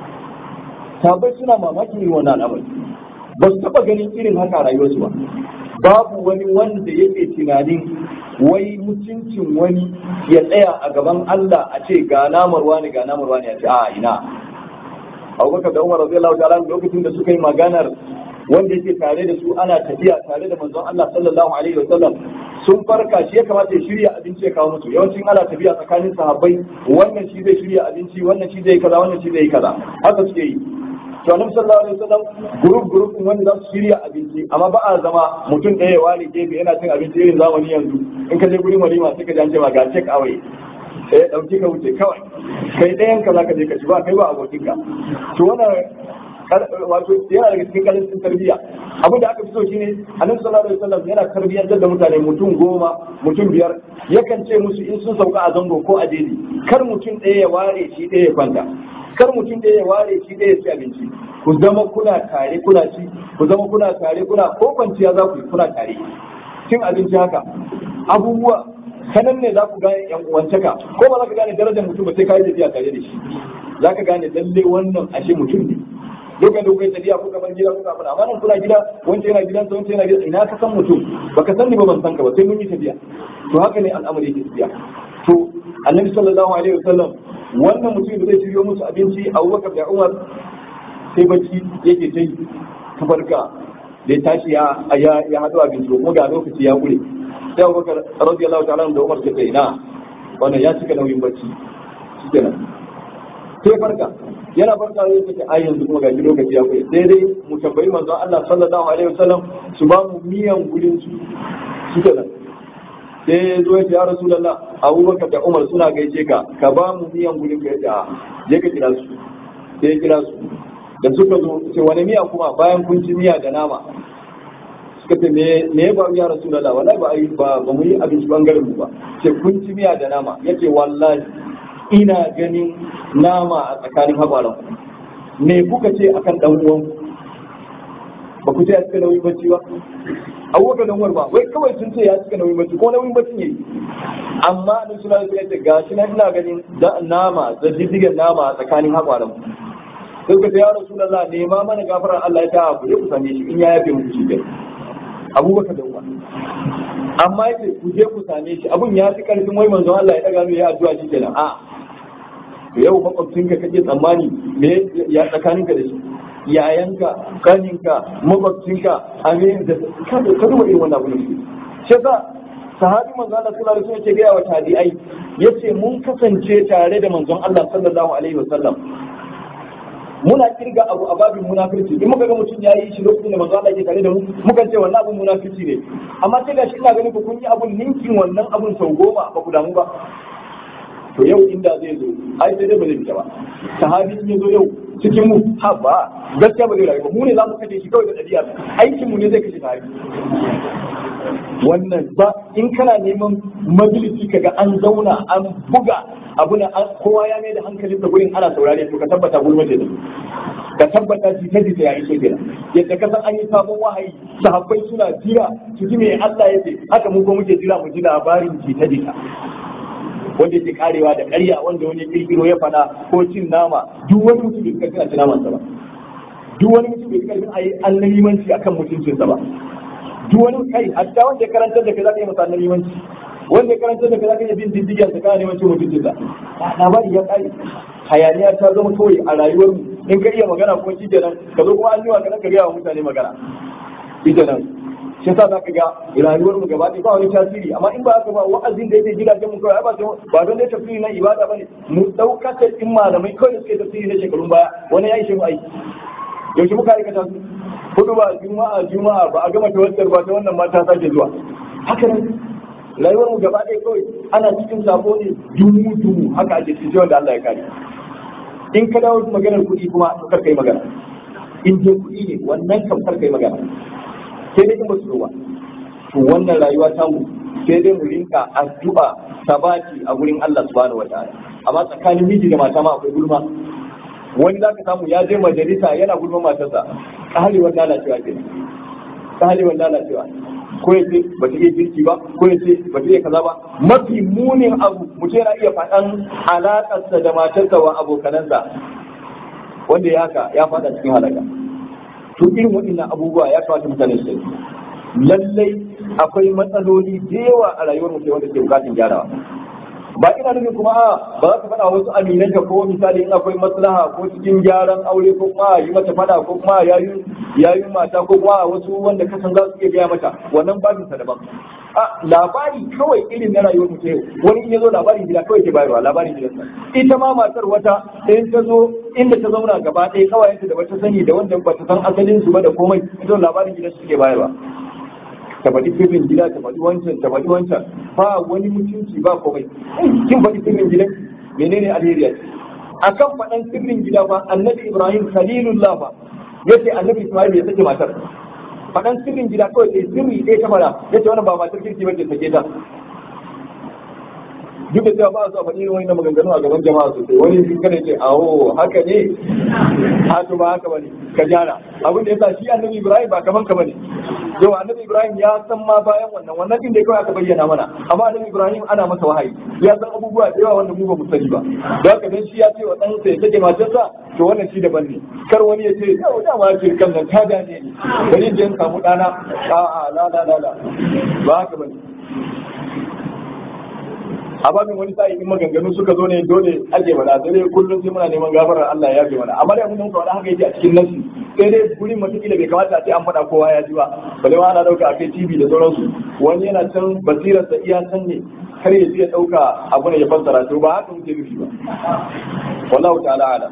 sabai suna mamakin yin wannan al'amari ba su taba ganin irin haka a rayuwarsu ba babu wani wanda yake tunanin wai mutuncin wani ya tsaya a gaban Allah a ce ga namar wani ga namar wani ya ce a ina Abubakar da Umar radiyallahu ta'ala lokacin da suka yi maganar wanda yake tare da su ana tafiya tare da manzon Allah sallallahu alaihi wasallam sun farka shi ya kamata ya shirya abinci ya kawo musu yawancin ana tafiya tsakanin sahabbai wannan shi zai shirya abinci wannan shi zai kaza wannan shi zai kaza haka suke yi to annabi sallallahu alaihi wasallam group group wanda za su shirya abinci amma ba a zama mutum ɗaya ya ware gefe yana cin abinci irin zamani yanzu in ka je gurin walima sai ka ji an ce ma ga check away sai ya dauki ka wuce kawai kai ɗayan ka zaka je ka ci ba kai ba abokin ka to wannan wato yana daga cikin karancin tarbiyya abin da aka fi so shine annabi sallallahu alaihi wasallam yana tarbiyyantar da mutane mutum goma mutum biyar yakan ce musu in sun sauka a zango ko a jeji kar mutum ɗaya ya ware shi ɗaya ya kwanta kar mutum ɗaya ya ware shi ɗaya ya ci abinci ku zama kuna tare kuna ci ku zama kuna tare kuna ko kwanciya za ku yi kuna tare cin abinci haka abubuwa sanan ne za ku gane yan uwancaka ko ba za ka gane darajar mutum ba sai ka yi tafiya tare da shi za ka gane lalle wannan ashe mutum ne lokacin da kuka yi tafiya kuka bar gida kuka fada amma nan kuna gida wancan yana gidansa wancan yana gidansa ina ka san mutum baka san ni ba ban san ka ba sai mun yi tafiya to haka ne al'amari yake tafiya to annabi sallallahu alaihi wasallam wannan mutum da zai shiryo musu abinci Abubakar da Umar sai bacci yake ta yi ta farka da ya tashi ya ya hado abinci kuma ga lokaci ya gure sai Abubakar radiyallahu ta'ala da Umar suka ina wannan ya cika nauyin bacci shikenan sai farka yana farka zai ce ai yanzu kuma gaji lokaci ya kai sai dai mu tambayi manzo Allah sallallahu alaihi wasallam su ba mu miyan gurin su su da sai zo ya ce ya rasulullah Abubakar da Umar suna gaishe ka ka ba mu miyan gurin ka ya je ka kira su sai ya kira su da suka zo ce wani miya kuma bayan kun ci miya da nama suka ce me me ya faru ya rasulullah wallahi ba ai ba ba mu yi abinci bangaren mu ba ce kun ci miya da nama yace wallahi ina ganin nama a tsakanin haɓaran me kuka ce akan dan uwan ba ku ce ya cika nauyin bacci ba abubakar dan ba wai kawai sun ce ya cika nauyin bacci ko nauyin bacci ne amma da suna da ce gashi na ina ganin da nama da diddigen nama a tsakanin haɓaran sai ka ce ya rasulullah nema mana gafarar Allah ya ta ku je ku same shi in ya yafe muku shi abubakar dan uwa amma yace ku je ku same shi abun ya fi karfin wai manzon Allah ya daga mai addu'a shi kenan a to yau makwabcinka kake tsammani me ya tsakaninka da shi yayanka kaninka makwabcinka amin da ka duba irin wannan abun shi yasa sahabi manzon Allah sallallahu alaihi wasallam yake ga wa tabi'ai yace mun kasance tare da manzon Allah sallallahu alaihi wasallam muna kirga abu a babin munafirci in muka ga mutum ya yi shi lokacin da manzo Allah ke tare da mu muka ce wannan abun munafirci ne amma sai gashi ina ganin ku kun yi abun ninkin wannan abun sau goma ba ku damu ba to yau inda zai zo ai sai dai ba zai fita ba sahabi in ya zo yau cikin mu ha ba gaskiya ba zai rayu ba mu ne za mu kashe shi kawai da ɗabi'a aikin mu ne zai kashe sahabi wannan ba in kana neman majalisi kaga an zauna an buga abu na kowa ya mai da hankalin da gurin ana saurare to ka tabbata gulma ce ka tabbata jita jita ya iso kenan yadda ka san an yi sabon wahayi sahabbai suna jira su ji me Allah ya ce haka mu ko muke jira mu ji labarin jita jita wanda yake karewa da ƙarya wanda wani kirkiro ya fada ko cin nama duk wani mutum bai karfin a ci naman sa ba duk wani mutum bai karfin a yi annabimanci akan mutuncinsa ba duk wani kai hatta wanda ya karantar da kai za ka yi masa annabimanci wanda ya karantar da kai za ka yi bin diddigen sa kana neman cin mutuncinsa labari ya kare hayaniya ta zama kawai a rayuwar mu in ka iya magana kuma shi kenan ka zo kuma an yi wa ka gaya wa mutane magana shi kenan shi yasa za ka ga rayuwar mu gaba ɗaya ba wani tasiri amma in ba haka ba wa'azin da yake gidajen mu kawai ba ba don dai tafsiri na ibada bane mu ɗaukar in malamai kawai da suke tafsiri na shekarun baya wani ya yi shi mu aiki yaushe muka aikata su hudu ba juma'a juma'a ba a gama tawassar ba ta wannan mata sake zuwa haka nan rayuwar mu gaba ɗaya kawai ana cikin sako ne dumu dumu haka ake cikin wanda Allah ya kare in ka dawo maganar kuɗi kuma kar kai magana in je kuɗi ne wannan kam kar kai magana sai dai in ba su ba to wannan rayuwa ta mu sai dai mu rinka addu'a sabati a gurin Allah subhanahu wataala amma tsakanin miji da mata ma akwai gulma wani za ka samu ya je majalisa yana gulman matarsa ƙarewar lalacewa ke ƙarewar lalacewa ko ya ce ba ta iya girki ba ko ya ce ba ta iya kaza ba mafi munin abu mutum yana iya faɗan alaƙarsa da matarsa wa abokanansa wanda ya haka ya faɗa cikin halaka to irin waɗannan abubuwa ya kamata mutane su lallai akwai matsaloli da yawa a rayuwar mutum wanda ke bukatun gyarawa ba ina nufin kuma a ba za ka faɗa wasu aminan ka ko misali in akwai maslaha ko cikin gyaran aure ko kuma yi mata faɗa ko kuma yayin yayin mata ko kuma wasu wanda ka san za su iya gaya mata wannan babin sa daban a labari kawai irin na rayuwar mutum wani in ya zo labarin gida kawai ke bayarwa labarin gidansa ita ma matar wata in ta zo inda ta zauna gaba ɗaya kawai da bata sani da wanda bata san asalin su ba da komai ita labarin gidan su ke bayarwa ta faɗi sirrin gida ta faɗi wancan ta faɗi wancan ba wani mutunci ba komai kin faɗi sirrin gidan menene alheri a kan faɗan sirrin gida ba annabi ibrahim khalilullah ba yace annabi Ismail ya sake matar faɗan sirrin gida kawai sai sirri ɗaya ta fara yace wannan ba matar kirki bace sake ta duk da cewa ba su faɗi irin wani maganganu a gaban jama'a sosai wani kada ce awo haka ne ha to ba haka bane ka jara abin da yasa shi annabi Ibrahim ba kaman ka bane yau annabi Ibrahim ya san ma bayan wannan wannan din da kawai aka bayyana mana amma annabi Ibrahim ana masa wahayi ya san abubuwa da yawa wanda mu ba mu sani ba don haka dan shi ya ce wa dan sa ya take matarsa to wannan shi daban ne kar wani ya ce yau da ma ce kan nan ta gane ni bari je in samu dana a'a la la la la ba haka bane a babin wani sa'i in maganganu suka zo ne dole ake mana sai dai kullum sai muna neman gafarar Allah ya yafe mana amma dai mun muka wani haka yake a cikin nasi sai dai gurin matakila bai kamata a ce an faɗa kowa ya ji ba bale ma ana ɗauka a kai TV da sauransu wani yana can basirarsa iya can ne kar ya ji ya ɗauka abu ne ya fassara to ba haka muke nufi ba wallahu ta'ala ala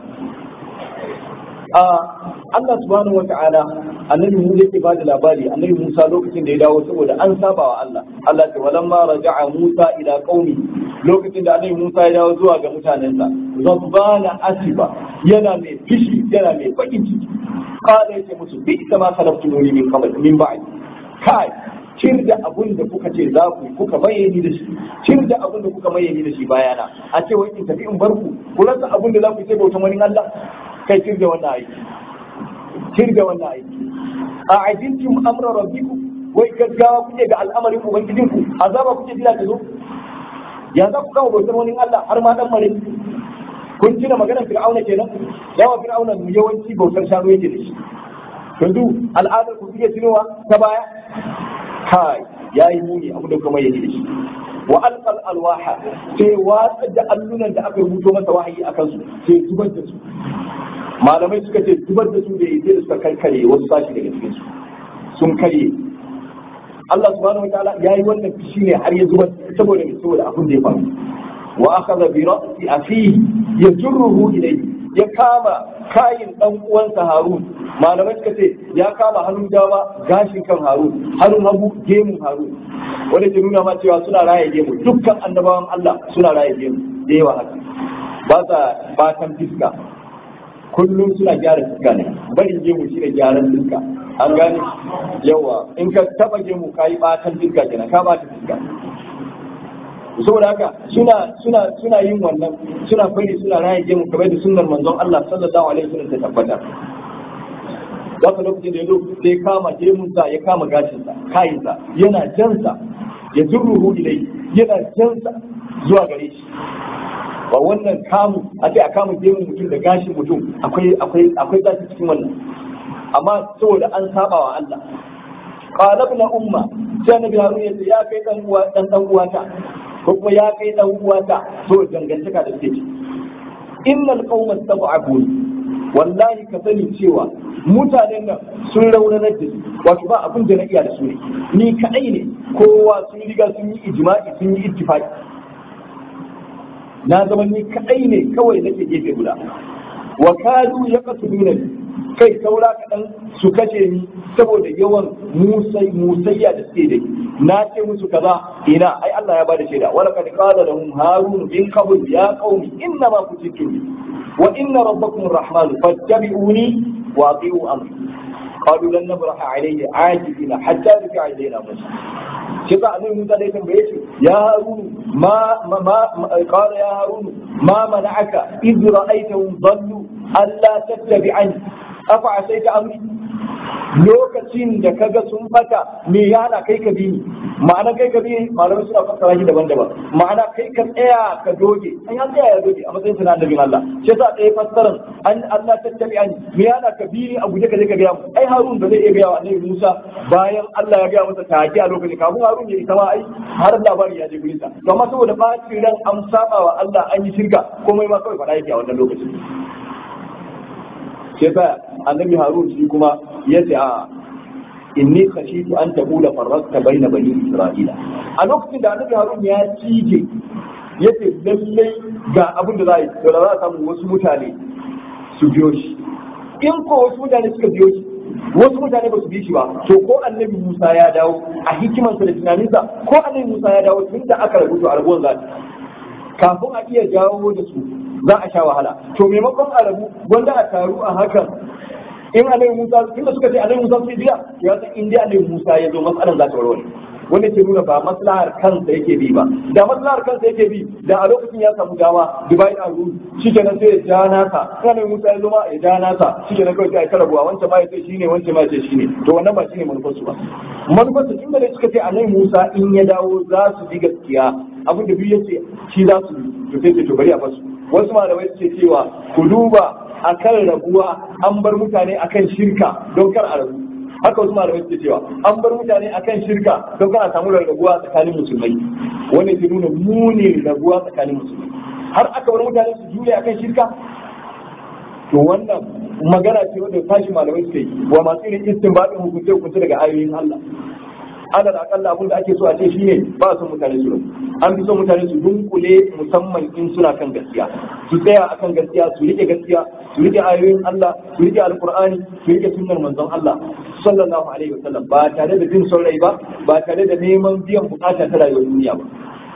Allah subhanahu wata'ala annabi Musa yake ba da labari annabi Musa lokacin da ya dawo saboda an saba wa Allah Allah ce walamma raja'a Musa ila qaumi lokacin da annabi Musa ya dawo zuwa ga mutanensa zabbana asiba yana mai fishi yana mai bakin ciki qala yace musu bi kama khalaqtumuni min qabl min ba'd kai cir da abun da kuka ce za ku kuka bayyani da shi cir da abun da kuka bayyani da shi bayana a ce wai in tafi in bar ku ku rasa abun da za ku ce bautan wani Allah kai cir da wannan aiki cir da wannan aiki a ajintum amra rabbikum wai gaggawa kuke ga al'amarin ubangijinku azaba kuke jira ta zo ya za ku kawo bautar wani Allah har ma dan mare kun tuna maganar fir'auna kenan yawa fir'auna yawanci bautar shanu yake da shi yanzu al'adar ku kuke tunowa ta baya kai yayi muni abu da kuma yake da shi wa alqal alwaha sai watsa da allunan da aka rubuto masa wahayi akan su sai zubar da su malamai suka ce zubar da su da yake da suka karkare wasu sashi daga cikin su sun karye Allah subhanahu wa ta'ala yayi wannan fishi ne har ya zubar saboda mai saboda abin da ya faru wa akhadha bi ra'si akhihi yajruhu ilayhi ya kama kayin dan uwansa Harun malamai suka ce ya kama hannun dama gashin kan Harun hannun hagu gemun Harun wanda ke nuna ma cewa suna raye gemu dukkan annabawan Allah suna raye gemu da yawa haka ba sa batan fiska kullum suna gyara fuska ne barin gemu shi ne gyaran fuska an gane yawa in ka taba gemu ka yi batan fuska kenan ka bata fuska saboda haka suna suna suna yin wannan suna bari suna raye gemu kamar da sunnar manzon Allah sallallahu alaihi wasallam ta tabbata Wata lokacin da ya zo sai kama gemunsa ya kama gashinsa kayinsa yana jansa ya zurruhu ilai yana jansa zuwa gare shi ba wannan kamu a ce a kama gemun mutum da gashin mutum akwai akwai akwai zafi cikin wannan amma saboda an saba wa Allah qala ibn umma sai nabi harun ya ce ya kai dan uwa dan dan uwata ko kuma ya kai dan uwata to dangantaka da take innal qauma tab'abun wallahi ka sani cewa mutanen nan sun raunanar da su wato ba abin da na iya da su ne ni kadai ne kowa sun riga sun yi ijma'i sun yi ittifaqi na zama ni kadai ne kawai nake gefe guda wa kadu ya nuna kai saura kaɗan su kashe ni saboda yawan musai musayya da suke da na ce musu kaza ina ai Allah ya bada shaida wala kad qala lahum harun bin qabl ya qaumi inna ma kuntum wa inna rabbakum arrahman fattabi'uni wa ati'u amri قالوا لن نبرح عليه عاجزين حتى يرجع الينا موسى shi sa annabi Musa da ya tambaye shi ya Harun ma ma ma qala ya Harun ma mana'aka idh ra'aytahum dhallu alla tattabi'ani afa asaita amri lokacin da kaga sun fata me yana kai ka bi ni ma'ana kai ka bi malamai suna fassara shi daban-daban ma'ana kai ka tsaya ka doge an an tsaya ya doge a matsayin sunan annabin Allah shi yasa ɗaya fassaran an Allah tattabi'ani me yana ka bi ni a guje ka je ka ga mu ai Harun ba zai iya ga wa annabi Musa bayan Allah ya ga masa take a lokacin kafin Harun ya isa ma ai har labari ya je gurin sa to amma saboda bacin ran an saba wa Allah an yi shirka komai ma kawai faɗa yake a wannan lokacin sai sa annabi Harun shi kuma ya ce a inni khashitu an taqula farraqta baina bani Isra'ila a lokacin da annabi Harun ya cije yace lallai ga abin da za a yi to da za a samu wasu mutane su biyo shi in ko wasu mutane suka biyo shi wasu mutane ba su bi shi ba to ko annabi Musa ya dawo a hikimarsa da tunaninsa ko annabi Musa ya dawo tun da aka rubuta a rabuwan za kafin a iya jawo da su za a sha wahala to maimakon a rabu wanda a taru a hakan in annabi Musa tunda suka ce annabi Musa sai biya ya san in dai annabi Musa ya zo matsalar za ta warware wanda ke nuna ba maslahar kansa yake bi ba da maslahar kansa yake bi da a lokacin ya samu dama Dubai a ruru shikenan sai ya ja nasa in annabi Musa ya zo ma ya ja nasa shikenan kawai sai ya karabuwa wancan ma ya ce shine wancan ma ya ce shine to wannan ba shine manufar su ba manufar su tunda ne suka ce annabi Musa in ya dawo za su bi gaskiya abin da biyu yace shi za su bi to sai ce to bari a basu wasu malamai suke cewa ku duba akan rabuwa an bar mutane akan shirka don kar a rabu haka wasu malamai suke cewa an bar mutane akan shirka don kar a samu rabuwa tsakanin musulmai wanda ke nuna munin rabuwa tsakanin musulmai har aka bar mutane su juya akan shirka to wannan magana ce wanda tashi malamai suke yi wa masu irin istinbadin hukunce hukunce daga ayoyin Allah alal akalla abin da ake so a ce shine ba son mutane su rabu an fi son mutane su dunkule musamman in suna kan gaskiya su tsaya akan gaskiya su rike gaskiya su rike ayoyin Allah su rike alqur'ani su rike sunnar manzon Allah sallallahu alaihi wasallam ba tare da jin son rai ba ba tare da neman biyan bukata ta rayuwar duniya ba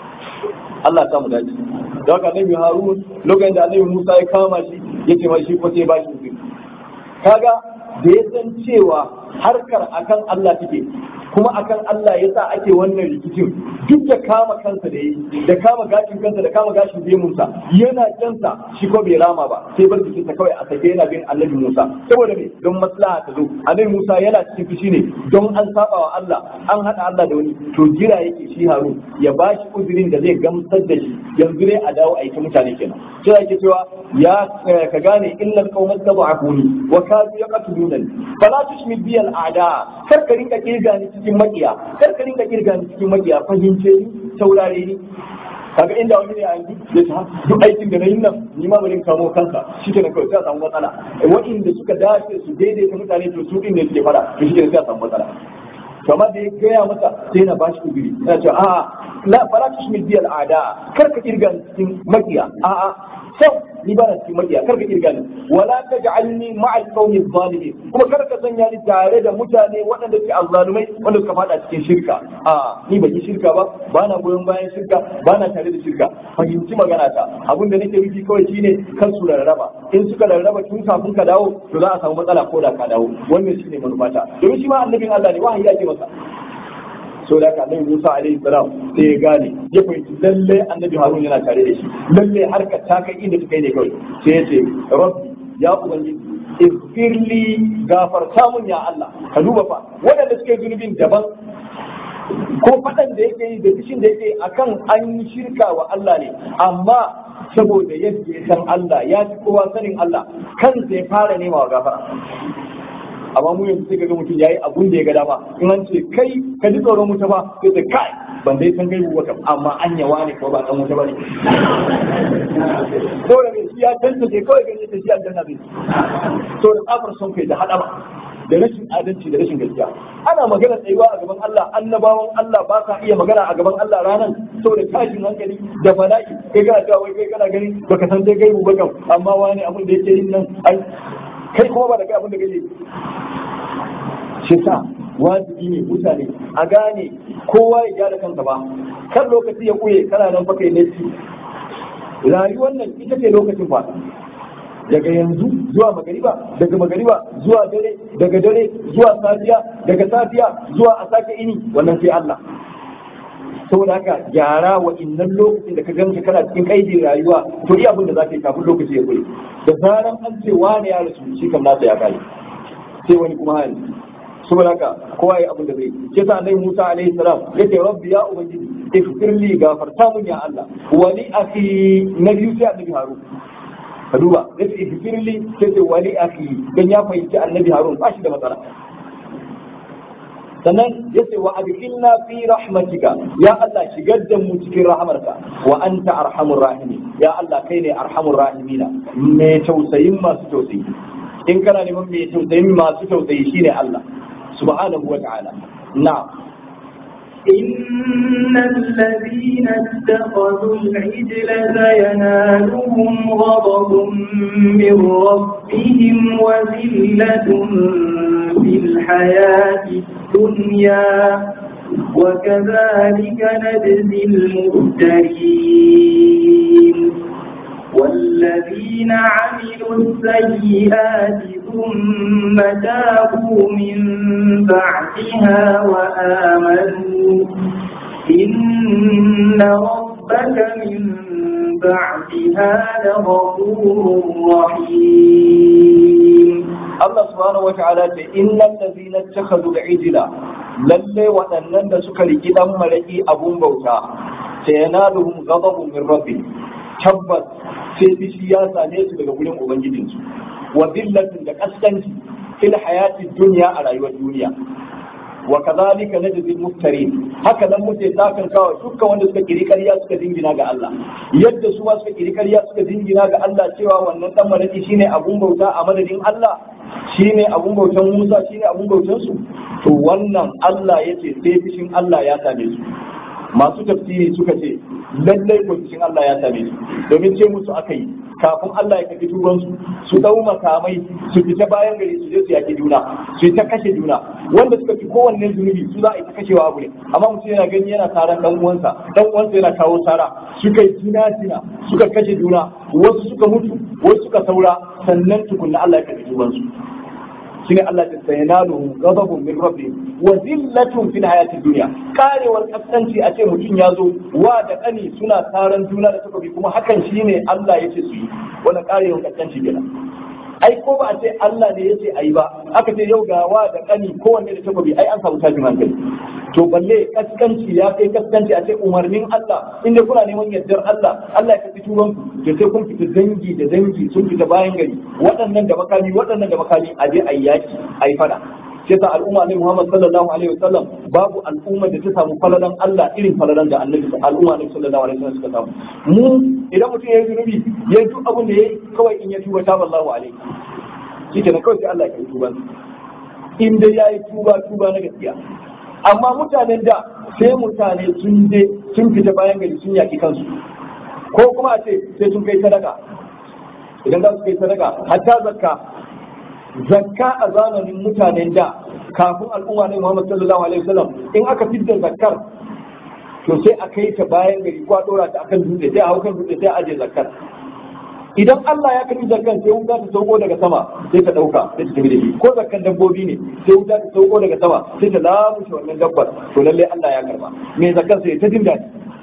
Allah ta mu dace da haka annabi Harun lokacin da annabi Musa ya kama shi yace ma shi ko sai ba shi kaga da ya san cewa harkar akan Allah take kuma akan Allah ya sa ake wannan rikicin duk da kama kansa da yi da kama gashin kansa da kama gashin Musa yana jansa shi ko bai rama ba sai bar jikinsa kawai a sake yana bin annabi Musa saboda me don maslaha ta zo annabi Musa yana cikin fushi ne don an saba wa Allah an hada Allah da wani to jira yake shi Harun ya bashi uzurin da zai gamsar da shi yanzu ne a dawo a yi ta mutane kenan sai yake cewa ya ka gane illal qaumat tab'afuni wa kadu yaqtulunani fala tushmit bi al a'da kar ka rinka kirga ni cikin makiya kar ka rinka kirga ni cikin makiya fahimce ni saurare ni kaga inda wani ne a yanzu ya ta duk aikin da na yi nan ni ma bari kamo kanka shi ke na kawai sai a samu matsala wa'inda suka dace su daidaita mutane to su din ne suke fada to shi ke sai a samu matsala kamar da ya gaya masa sai na bashi kudiri yana cewa a'a la fara tushmil biyal a'da kar ka kirga ni cikin makiya a'a sau ni ba na cikin makiya kar ka kirga ni wala taj'alni ma'al qawmi zalimin kuma kar ka sanya ni tare da mutane waɗanda suke azzalumai wanda suka fada cikin shirka a ni ban yi shirka ba ba na goyon bayan shirka ba na tare da shirka fahimci magana ta abin da nake nufi kawai shine kan su rarraba in suka rarraba tun kafin ka dawo to za a samu matsala ko da ka dawo wannan shine manufata domin shi ma annabin Allah ne wahayi ya ce masa so da ka annabi Musa alaihi salam sai ya gane ya fahimci lalle annabi Harun yana tare da shi lalle harkar ta kai inda ta kai ne kawai sai ya ce rabbi ya ubangiji ighfirli gafarta mun ya Allah ka duba fa waɗanda suke zunubin daban ko faɗan da yake yi da fishin da yake akan an yi shirka wa Allah ne amma saboda yadda ya san Allah ya fi kowa sanin Allah kansa ya fara nema wa gafara amma mu yanzu sai ga mutum yayi abun da ya ga dama in an ce kai ka ji tsoron wuta ba sai ce kai ban dai san gaibu ba kam amma an yawa ne ko ba dan wuta ba ne dole ne shi ya tantance kawai gani ta shi aljanna zai to da tsafar son kai da hadama da rashin adalci da rashin gaskiya ana magana tsayuwa a gaban Allah annabawan Allah ba sa iya magana a gaban Allah ranan saboda tashin hankali da bala'i kai kana cewa wai kai kana gani baka san dai gaibu ba kam amma wani abin da yake yin nan ai kai kuma ba da kai abin da kake shi sa wajibi ne mutane a gane kowa ya gyara kansa ba kan lokaci ya kuye kana nan fa kai nasi rayuwar nan ita ce lokacin fa daga yanzu zuwa magariba daga magariba zuwa dare daga dare zuwa safiya daga safiya zuwa a sake ini wannan sai Allah saboda haka gyara wa innan lokacin da ka ganka kana cikin kaidin rayuwa to iya abin da za ka yi kafin lokaci ya kure da zaran an ce wani ya rasu shi kam nasa ya kare sai wani kuma hali saboda haka kowa ya abin da zai ke sa annabi Musa alaihi salam yace rabbi ya ubangiji ighfir li gafarta mun ya Allah wa li akhi na biyu sai annabi Harun ka duba yace ighfir li sai ce wa li akhi dan ya fahimci annabi Harun ba shi da matsala sannan ya ce wa adkhilna fi rahmatika ya Allah shigar da mu cikin rahamarka wa anta arhamur rahimi ya Allah kai ne arhamur rahimina mai tausayin masu tausayi in kana neman mai tausayin masu tausayi shine Allah subhanahu wa ta'ala na'am إن الذين اتخذوا العجل سينالهم غضب من ربهم وذلة في الحياة الدنيا وكذلك نجزي المفترين والذين عملوا السيئات ثم تابوا من بعدها وآمنوا إن ربك من بعدها لغفور رحيم Allah subhanahu wa ta'ala ce innal ladhina ittakhadhu al-ijla lalle waɗannan da suka riki dan maraki abun bauta sayanaluhum ghadabun min rabbi tabbas sai fishi ya same su daga gurin ubangijinsu wa dillatin da kaskanci fil hayati dunya a rayuwar duniya wa kadhalika najzi muftarin haka nan muke sakan kawa dukkan wanda suka kiri ƙarya suka dingina ga Allah yadda su ma suka kiri ƙarya suka dingina ga Allah cewa wannan dan maraki shine abun bauta a madadin Allah shine abun bautan Musa shine abun bautan su to wannan Allah yace sai fishin Allah ya same su masu tafsiri suka ce lallai ko fishin Allah ya same su domin ce musu aka yi kafin Allah ya kafi tubansu su dau makamai su fita bayan gari su je su yaki juna su yi ta kashe juna wanda suka fi kowanne zunubi su za a yi ta kashewa abu ne amma mutum yana gani yana taron dan uwansa dan uwansa yana kawo tara suka yi jina jina suka kashe juna wasu suka mutu wasu suka saura sannan tukunna Allah ya kafi tubansu shine Allah ya sayanalu ghadabun min rabbi wa zillatun fil hayati dunya karewar kaskanci a ce mutum ya zo wa da kani suna taron juna da takobi kuma hakan shine Allah ya ce su yi wannan karewar kaskanci kenan ai ko ba a ce Allah ne ya ce ayi ba aka ce yau ga wa da kani kowanne da takobi ai an samu tashin hankali to balle kaskanci ya kai kaskanci a ce umarnin Allah inda kuna neman yardar Allah Allah ya kafi tuban ku to sai kun fita dangi da dangi sun fita bayan gari waɗannan da makami waɗannan da makami a je ayi yaki ayi fada sai ta al'umma ne Muhammad sallallahu alaihi wasallam babu al'umma da ta samu falalan Allah irin falalan da annabi al'umma ne sallallahu alaihi wasallam suka samu mu idan mutum yayi zunubi yayi duk abin da yayi kawai in ya tuba ta wallahu alaihi shi kenan kawai sai Allah ya tuba in dai yayi tuba tuba na gaskiya amma mutanen da sai mutane sun je sun fita bayan gari sun yaki kansu ko kuma a ce sai sun kai sadaka idan za su kai sadaka hatta zakka zakka a zamanin mutanen da kafin al'umma ne Muhammad sallallahu alaihi wasallam in aka fidda zakkar to sai a kai ta bayan gari ko a dora ta akan dutse sai a hau kan dutse sai a aje zakkar idan Allah ya karbi zakkan sai wuta ta sauko daga sama sai ta dauka sai ta tafi da shi ko zakkan dabbobi ne sai wuta ta sauko daga sama sai ta lamushe wannan dabbar to lalle Allah ya karba me zakkan sai ta jin daɗi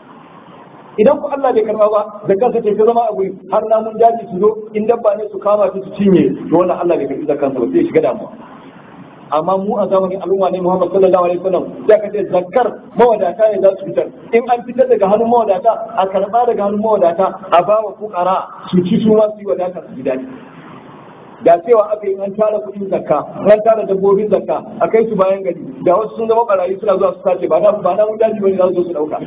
idan ku Allah bai karba ba zakkan sai ta zama a guri har namun daji su zo in dabba ne su kama ta su cinye to wannan Allah bai karbi zakkan sa ba sai ya shiga damuwa amma mu a zamanin al'umma ne Muhammad sallallahu alaihi wasallam sai ka ce zakkar mawadata ne za su fitar in an fitar daga hannun mawadata a karba daga hannun mawadata a ba wa fukara su ci su ma su yi wadata su ji daɗi da cewa aka yi an tara kuɗin zakka an tara dabbobin zakka a kai su bayan gari da wasu sun zama barayi suna zuwa su sace ba na ba na wuta ji bane za su zo su dauka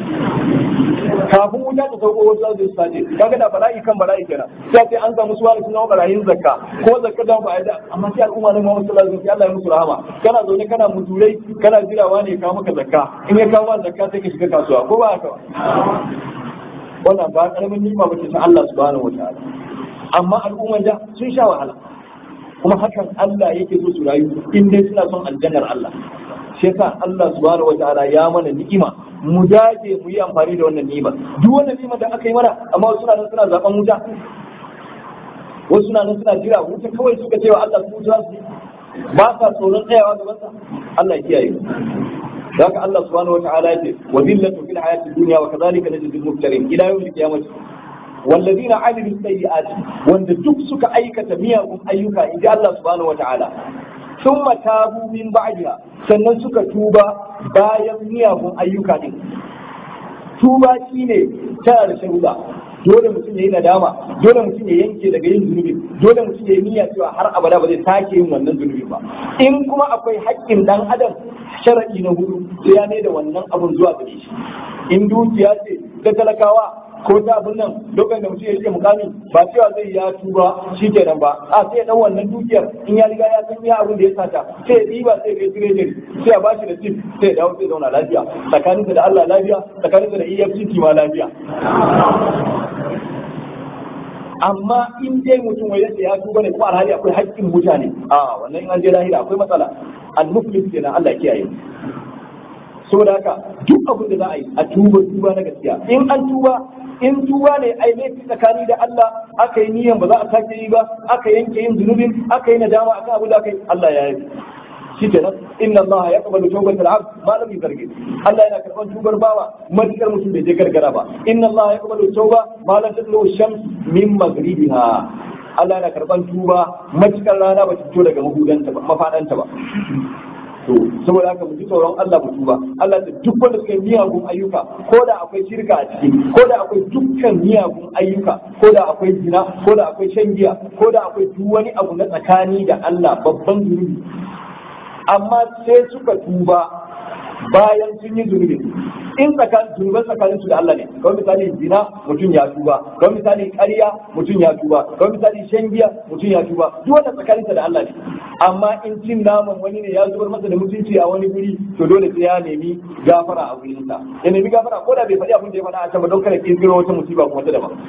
kafin wuta ta sauko wasu za su su sace kaga da bara'i kan bara'i kenan sai sai an samu suwa sun zama barayin zakka ko zakka da ba da amma sai al'umma ne Muhammad sallallahu alaihi wasallam Allah ya musu rahama kana zaune kana muturai kana jirawa ne ka maka zakka in ya kawo zakka sai ka shiga kasuwa ko ba haka wannan ba karamin nima bace ta Allah subhanahu wataala amma al'umman da sun sha wahala kuma hakan Allah yake so su rayu in dai suna son aljannar Allah shi yasa Allah subhanahu wataala ya mana ni'ima mu dage mu yi amfani da wannan ni'ima duk wannan ni'ima da aka yi mana amma wasu suna nan suna zaben wuta wasu suna nan suna jira wuta kawai suka cewa Allah su wuta su ba sa tsoron tsayawa gaban sa Allah ya kiyaye da haka Allah subhanahu wataala ya ce wa zillatu fil hayati dunya wa kadhalika najzi al-muftarin ila yawm al-qiyamah والذين عملوا السيئات وان duk suka aikata miyagun ayyuka inji Allah subhanahu wataala thumma tabu min ba'daha sannan suka tuba bayan miyagun ayyuka din tuba shine tana da sharuda dole mutum ya yi nadama dole mutum ya yanke daga yin zunubi dole mutum ya yi niyya cewa har abada ba zai sake yin wannan zunubi ba in kuma akwai haƙƙin dan adam sharadi na hudu sai ya ne da wannan abun zuwa gare shi in dukiya ce ta talakawa ko ta abin nan lokacin da mutum ya rike mukami ba cewa zai ya tuba shi kenan ba a sai dan wannan dukiyar in ya riga ya san ya abin da ya sata sai ya ɗiba sai ya tire sai ya bashi da tip sai ya dawo sai ya zauna lafiya tsakaninsa da Allah lafiya tsakaninsa da EFCT ma lafiya amma in dai mutum wai yace ya tuba ne kuma alhali akwai haƙƙin mutane a wannan in an je lahira akwai matsala al-muflis kenan Allah ya kiyaye saboda haka duk abin da za a yi a tuba tuba na gaskiya in an tuba in tuba ne ai laifi tsakani da Allah aka yi niyan ba za a sake yi ba aka yanke yin zunubin aka yi nadama akan abu da aka yi Allah ya yi shikenan inna Allah ya kabalu tawbatal abd ma lam yuzargi Allah yana karban tubar bawa matukar mutum bai je gargara ba inna Allah ya kabalu tauba ma lam tatlu shams min maghribiha Allah yana karban tuba matukar rana ba ta fito daga mahudanta ba mafadanta ba to saboda haka mu ji tsoron Allah mu tuba Allah da duk wanda suka yi miyagun ayyuka ko da akwai shirka a ciki ko da akwai dukkan miyagun ayyuka ko da akwai zina ko da akwai shan giya ko da akwai duk wani abu na tsakani da Allah babban zunubi amma sai suka tuba bayan sun yi zunubi in tsakanin zunuban tsakanin su da Allah ne kawai misali zina mutum ya tuba kawai misali ƙarya mutum ya tuba kawai misali shan giya mutum ya tuba duk wanda tsakanin da Allah ne amma in cin naman wani ne ya zubar masa da mutunci a wani guri to dole sai ya nemi gafara a wurin sa ya nemi gafara ko da bai faɗi abin da ya faɗa a can ba don kada kirkiro wata musiba kuma ta daban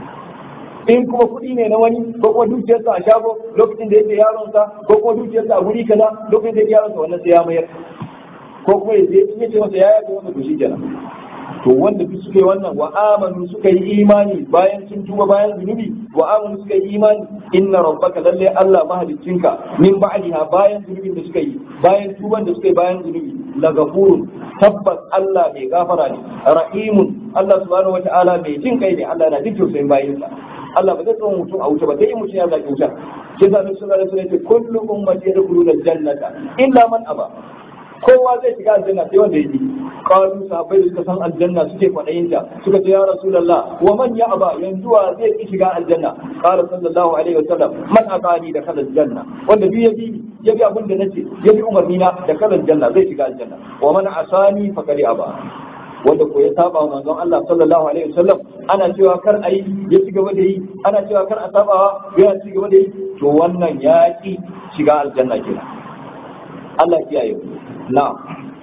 in kuma kuɗi ne na wani ko kuma dukiyarsa a shago lokacin da yake yaronsa ko kuma dukiyarsa a guri kaza lokacin da yake yaronsa wannan sai ya mayar ko kuma ya je in yace masa ya yafe masa to shi kenan to wanda duk suka yi wannan wa amanu suka yi imani bayan sun tuba bayan zunubi wa amanu suka yi imani inna rabbaka lalle Allah mahaliccinka min ba'liha bayan zunubin da suka yi bayan tuban da suka yi bayan zunubi la gafurun tabbas Allah mai gafara ne rahimun Allah subhanahu wata'ala mai jin kai ne Allah na jin tausayin bayinsa Allah ba zai tsawon mutum a wuce ba sai in mutum ya zaki wuta sai da Nabi sallallahu alaihi wasallam ya ce kullu ummati yadkhuluna al-jannata illa man aba kowa zai shiga aljanna sai wanda yake qalu sahabbai da suka san aljanna suke kwadayin ta suka ce ya rasulullah wa man ya aba yanzu wa zai ki shiga aljanna qala sallallahu alaihi wasallam man atani da kala aljanna wanda bi yabi yabi abin da nace yabi umarni na da kala aljanna zai shiga aljanna wa man asani faqad aba wanda ko ya saba wa manzon Allah sallallahu alaihi wasallam ana cewa kar ayi ya ci gaba da yi ana cewa kar a sabawa ya ci gaba da yi to wannan ya ki shiga aljanna kenan Allah ya kiyaye نعم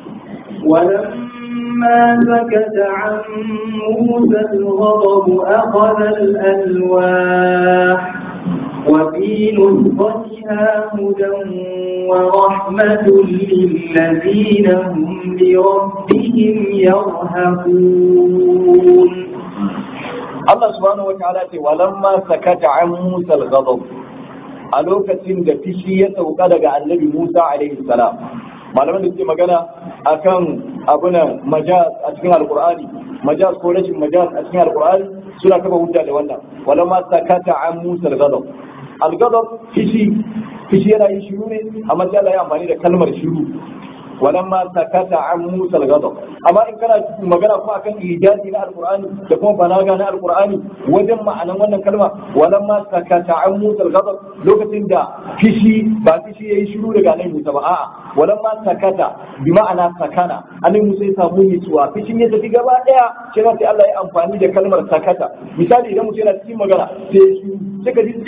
ولما سكت عن موسى الغضب أخذ الألواح وفي نسختها هدى ورحمة للذين هم بربهم يرهبون الله سبحانه وتعالى ولما سكت عن موسى الغضب a lokacin da fishi ya sauka daga annabi Musa alaihi salam malaman da suke magana akan abunan majaz a cikin alqur'ani majaz ko rashin majaz a cikin alqur'ani suna kafa hujja da wannan wala ma sakata an Musa al-ghadab al-ghadab fishi fishi yana yin shiru ne amma sai Allah ya amfani da kalmar shiru walamma sakata an Musa al-ghadab amma in kana cikin magana kuma akan ijazi na alqur'ani da kuma balaga na alqur'ani wajen ma'anan wannan kalma walamma sakata an Musa al-ghadab lokacin da fishi ba fishi yayi shiru daga nan Musa ba a'a walamma sakata bi ma'ana sakana annabi Musa ya samu nutsuwa fishin ya tafi gaba daya sai sai Allah ya amfani da kalmar sakata misali idan mutum yana cikin magana sai shi sai ka ji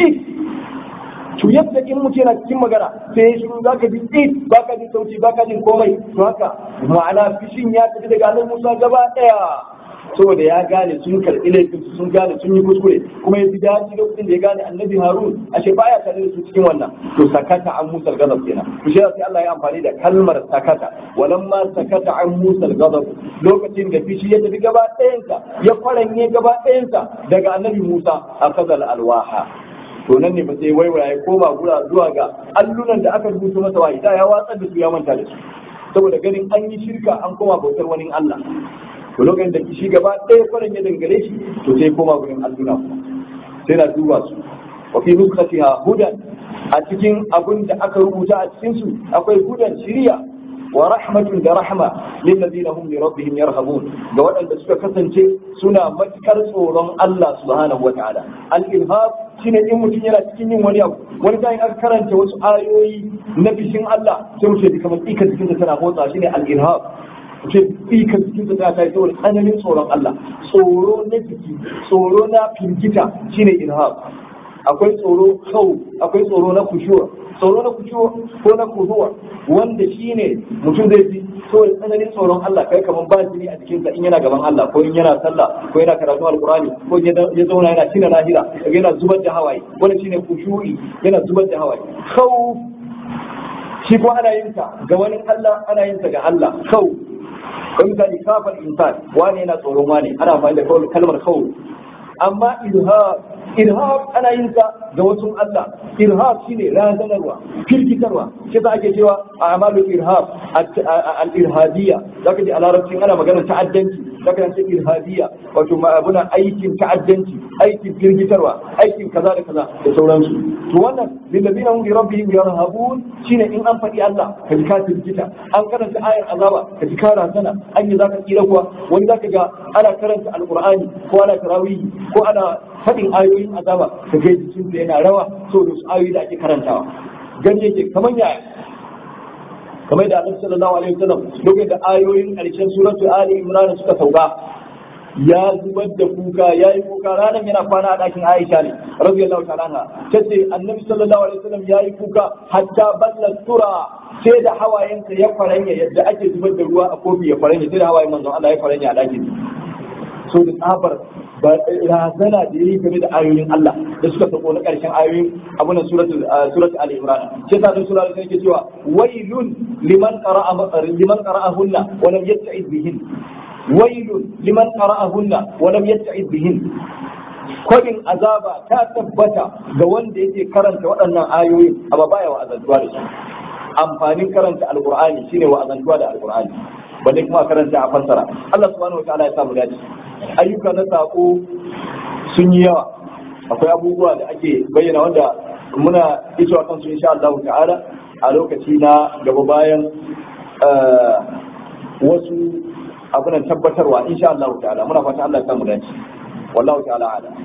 to yadda in mutum yana cikin magana sai ya shiru zaka ji tsit baka jin sauti baka jin komai to haka ma'ana fishin ya tafi daga annabi Musa gaba daya saboda ya gane sun karɓi laifin su sun gane sun yi kuskure kuma ya fi dace lokacin da ya gane annabi Harun ashe baya tare da su cikin wannan to sakata an Musa al-ghadab kenan to shi sai Allah ya amfani da kalmar sakata walamma sakata an Musa al-ghadab lokacin da fishi ya tafi gaba ɗayansa ya kwaranye gaba ɗayansa daga annabi Musa akazal alwaha to nan ne ba sai waiwaya ya koma gura zuwa ga allunan da aka rubuta masa wahayi da ya watsar da su ya manta da su saboda ganin an yi shirka an koma bautar wani Allah to lokacin da shi gaba ɗaya kwanan ya dangare shi to sai koma gurin alluna kuma sai na duba su wa fi nuskatiha hudan a cikin abin da aka rubuta a cikin su akwai hudan shiriya wa rahmatun da rahma lil ladina hum li rabbihim yarhabun ga waɗanda suka kasance suna matukar tsoron Allah subhanahu wataala al ilhab shine in mutum yana cikin yin wani abu wani sa'in aka karanta wasu ayoyi na bishin Allah sai mu ce kamar ikar cikin tana motsa shine al ilhab ce ikar cikin ta ta yi saboda tsananin tsoron Allah tsoro na jiki tsoro na firgita shine ilhab akwai tsoro kau akwai tsoro na kushuwa tsoro na kushuwa ko na kuzuwa wanda shine mutum zai ji saboda tsananin tsoron Allah kai kamar ba jini a jikinsa in yana gaban Allah ko in yana sallah ko yana karatun alkurani ko ya zauna yana tina lahira yana zubar da hawaye wanda shine kushu'i yana zubar da hawaye khawf shi ko ana yin ta ga wani Allah ana yin ta ga Allah khawf kan misali kafar insan wani yana tsoron wani ana amfani da kalmar khawf amma irhab irhab ana yin sa ga wasu Allah irhab shine razanarwa firgitarwa shi za ake cewa a amalu irhab al-irhabiyya zaka ji a larabcin ana magana ta'addanci zaka ce irhabiyya wato abuna aikin ta'addanci aikin firgitarwa aikin kaza da kaza da sauransu to wannan lillazina hum bi rabbihim yarhabun shine in an faɗi Allah ka ji ka firgita an karanta ayar azaba ka ji ka razana an yi zaka tsira kuwa wani zaka ga ana karanta alqur'ani ko ana tarawihi ko ana faɗin ayoyin azaba ka ga jikinsa yana rawa so da su ayoyi da ake karantawa gani yake kaman yaya kamar da Annabi sallallahu alaihi wasallam lokacin da ayoyin ƙarshen suratul Ali Imran suka sauka ya zubar da kuka ya yi kuka ranar yana kwana a ɗakin Aisha ne radiyallahu ta'ala anha tace Annabi sallallahu alaihi wasallam ya yi kuka hatta balla tura sai da hawayensa ya faranya yadda ake zubar da ruwa a kofi ya faranya sai da hawayen manzon Allah ya faranya a ɗakin so da tsabar razana da yi game da ayoyin Allah da suka sako na ƙarshen ayoyin abunan suratul suratul Ali Imran sai ta sun sura da yake cewa wailun liman qara'a liman qara'ahunna wa lam yatta'iz bihin wailun liman qara'ahunna wa lam yatta'iz bihin kodin azaba ta tabbata ga wanda yake karanta waɗannan ayoyin amma baya wa azantuwa da su amfanin karanta alqur'ani shine wa azantuwa da alqur'ani balle kuma karanta a fassara Allah subhanahu wa ta'ala ya samu dace ayyuka na sako sun yi yawa akwai abubuwa da ake bayyana wanda muna isowa kansu insha Allah ta'ala a lokaci na gaba bayan wasu abunan tabbatarwa insha Allah ta'ala muna fata Allah ya samu dace wallahu ta'ala ala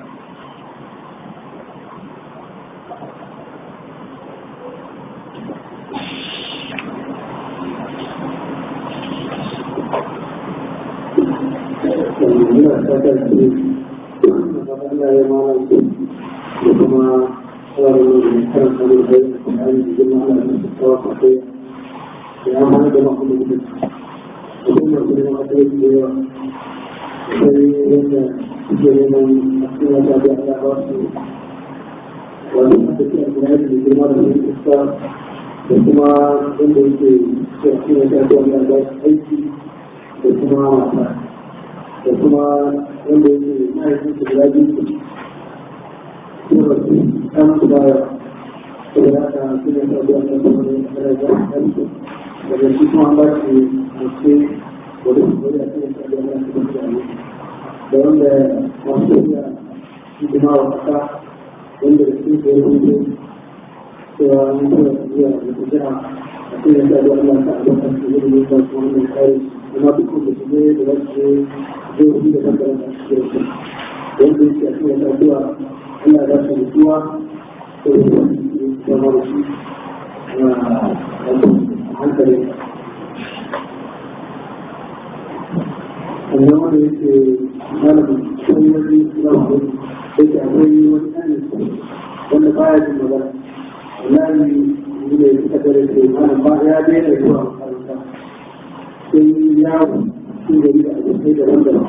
muna fata ce da Allah ya mana su da kuma tsarin da karan samun da ya kuma an yi girma ana da su kawo kwafe da ya mana da makon da da kuma su ne masu yi da yawa sai yadda suke neman a cikin wata da ya ba su wani aka ce a gina da girma da su iska da kuma wanda yake cikin wata da ya ba su aiki da kuma wasa da kuma wanda yake mahaifin su guda biyu su kuma su kan su baya saboda haka su ne sabu a kan kuma ne a daraja a kan su daga shi kuma an ba shi mace wadda su wadda su ne sabu a kan su kuma da wanda masu iya hidima wa kasa wanda da su ke rubuce cewa an tura su zuwa da su jiha a cikin sabu a kan su a kan su ne ba su wani kare kuma duk da su ne da wasu zai da bangaren da su ke su wanda yake a cikin sabuwa Allah za su mutuwa ko da su zama da shi a hankali sannan wanda yake malamin wani wani zama da yake akwai wani ɗanin wanda baya jin magana wallahi ne ne suka dare ke malam ba ya daina zuwa makaranta sai yawo cikin gari da abokai daban-daban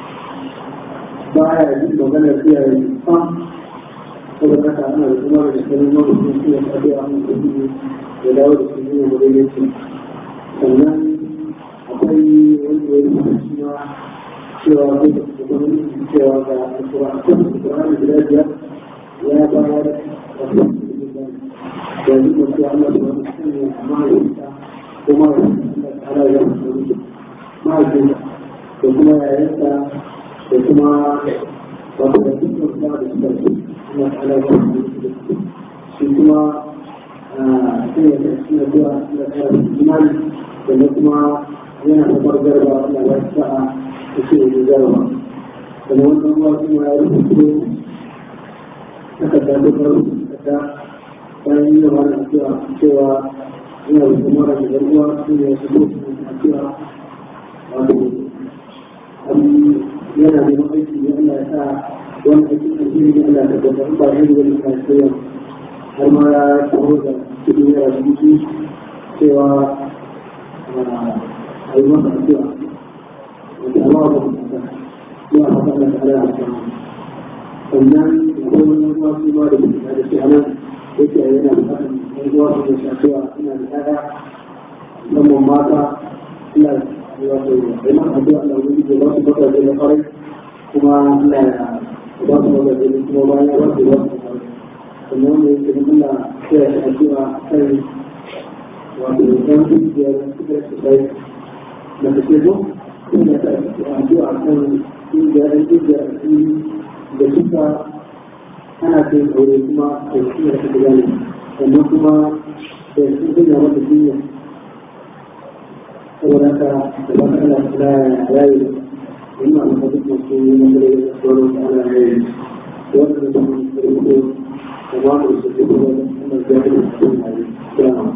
baya jin magana iyaye sam saboda haka ana da kuma da sanin wani sun shi ya tafi a hannun kudi ya dawo da su zuwa madaidaici sannan akwai wani wani lokaci ma cewa ko da gwamnati cewa ga alƙur'ani guda biyar ya bayar da kuma da yi masu Allah da wani sanya a mahaifinta ko mahaifinta ta ala ya mutu mahaifinta da kuma yayanta da kuma wato da dukkan kuma da suka ce suna ta ala ya mutu shi kuma suna da suna zuwa suna tsara imani sannan kuma yana kamar garba Allah ya sa'a da shi ne garba sannan wannan ruwa kuma ya rubuto aka ta dokar ta bayan yi da wani addu'a cewa ina da kuma da garba su ne su zo su addu'a wato yana da aiki ne Allah ya sa wani aikin alheri ne Allah ya tabbatar ba ne wani kasuwa har ma ya tsoro da cikin yara da mutu cewa a yi masa addu'a wanda Allah ba mu ta ya haka da Allah ya ta sannan akwai wani ruwa su ma da mutu da shi anan yake yana da kan ɗan ruwa su da shafiwa ina da ƴaƴa musamman mata ina wato da man addu'a Allah wani da ba su baka da farai kuma Allah ya ba su wanda da kuma bayan ya wasu wasu sannan wanda yake da muna kira shi addu'a kan wato ɗan kungiyar kudar su kai da ta ce ko kuma ta addu'a kan kungiyar ɗan kungiyar da suka ana kai aure kuma da shi da ta gane sannan kuma da sun gina mata duniya saboda haka da ba ka ana kula yayi إما أن تكون مسلمين من غير الصلاة على غيره وأن تكون مسلمين وما يستطيعون أن الجاهل يكون عليه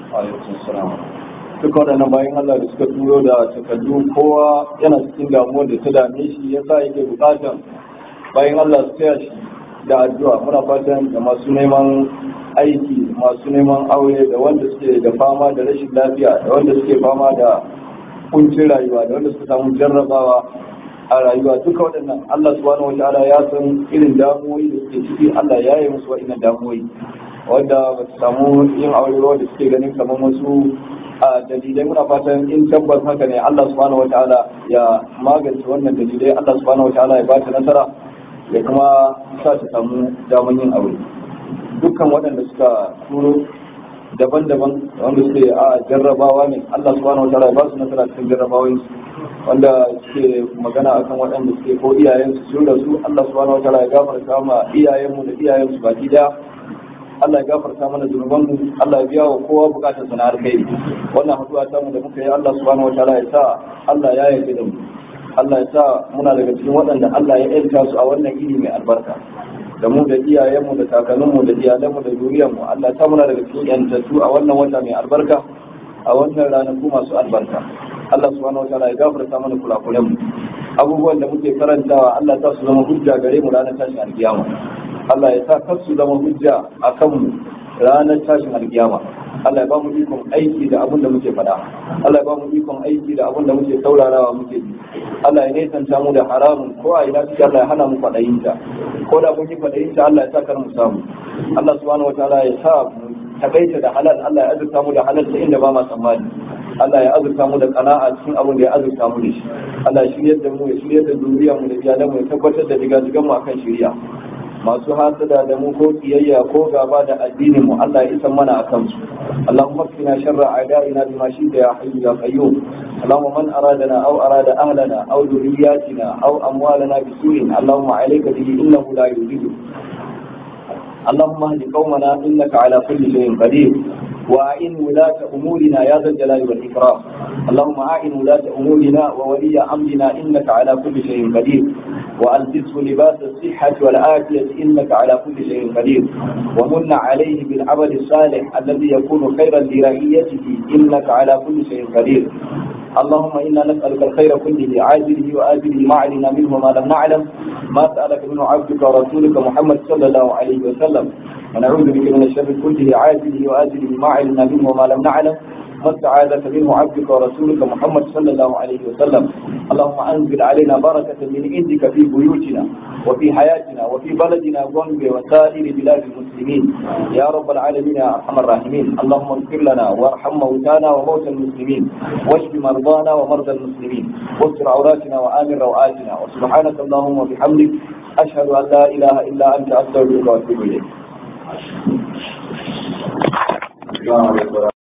Duka waɗannan bayan Allah da suka turo da takardu kowa yana cikin damuwar da ta dame shi ya sa yake buƙatar bayan Allah su taya shi da addu'a muna fatan da masu neman aiki masu neman aure da wanda suke da fama da rashin lafiya da wanda suke fama da kuncin rayuwa da wanda suka samu jarrabawa a rayuwa duka waɗannan Allah subhanahu wataala ya san irin damuwoyi da suke ciki Allah ya yi musu wa'innan damuwoyi wanda ba su samu yin aure ba wanda suke ganin kamar wasu a dalilai muna fatan in tabbas haka ne Allah subhanahu wataala ya magance wannan dalilai Allah subhanahu wataala ya ba ta nasara ya kuma sa ta samu daman yin aure dukkan waɗanda suka turo daban-daban wanda suke a jarrabawa ne Allah subhanahu wataala ya ba su nasara cikin jarrabawoyin wanda suke magana akan waɗanda suke ko iyayensu sun rasu Allah subhanahu wataala ya gafarta ma iyayenmu da iyayensu baki daya Allah ya gafarta mana zunubanmu Allah ya biya wa kowa bukatar sana alkhairi wannan haduwa ta mu da muka yi Allah subhanahu wataala ya sa Allah ya yarda da mu Allah ya sa muna daga cikin waɗanda Allah ya yanta su a wannan iri mai albarka da mu da iyayenmu da kakanninmu da iyalanmu da zuriyarmu Allah ya sa muna daga cikin yantattu a wannan wata mai albarka a wannan ranaku masu albarka Allah subhanahu wataala ya gafarta mana kulakulanmu abubuwan da muke karantawa Allah ta su zama hujja gare mu ranar tashin alkiyama Allah ya sa kar su zama hujja a kanmu ranar tashin alkiyama Allah ya ba mu ikon aiki da abin da muke faɗa Allah ya ba mu ikon aiki da abin da muke saurarawa muke ji Allah ya nesanta mu da haramun ko a ina cikin Allah ya hana mu kwaɗayin ta ko da mun yi kwaɗayin ta Allah ya sa kar mu samu Allah subhanahu wataala ya sa mu takaita da halal Allah ya azurta mu da halal ta inda ba ma tsammani Allah ya azurta mu da kana'a cikin abin da ya azurta mu da shi Allah ya shiryar da mu ya shiryar da zuriyar mu da iyalan mu ya tabbatar da diga mu akan shiriya masu hasada da mu ko kiyayya ko gaba da addinin mu Allah ya isa mana akan su Allahumma qina sharra a'da'ina bima shi'ta ya hayyu ya qayyum Allahumma man aradana aw arada ahlana aw dhurriyyatina aw amwalana bisu'in Allahumma 'alayka bihi innahu la yujidu اللهم اهد قومنا انك على كل شيء قدير وأعن ولاة أمورنا يا ذا الجلال والإكرام اللهم أعن ولاة أمورنا وولي أمرنا إنك على كل شيء قدير وألبسه لباس الصحة والعافية إنك على كل شيء قدير ومن عليه بالعمل الصالح الذي يكون خيرا لرعيته إنك على كل شيء قدير اللهم إنا نسألك الخير كله عاجله وآجله ما علمنا منه ما لم نعلم ما سألك منه عبدك ورسولك محمد صلى الله عليه وسلم ونعوذ بك من الشر كله عاجله وآجله ما علمنا منه وما لم نعلم ما استعاذك منه عبدك ورسولك محمد صلى الله عليه وسلم اللهم أنزل علينا بركة من عندك في بيوتنا وفي حياتنا وفي بلدنا غنبي وسائر بلاد المسلمين يا رب العالمين يا أرحم الراحمين اللهم اغفر لنا وارحم موتانا وموتى المسلمين واشف مرضانا ومرضى المسلمين واستر عوراتنا وآمن روآتنا وسبحانك اللهم وبحمدك أشهد أن لا إله إلا أنت أستغفرك وأتوب إليك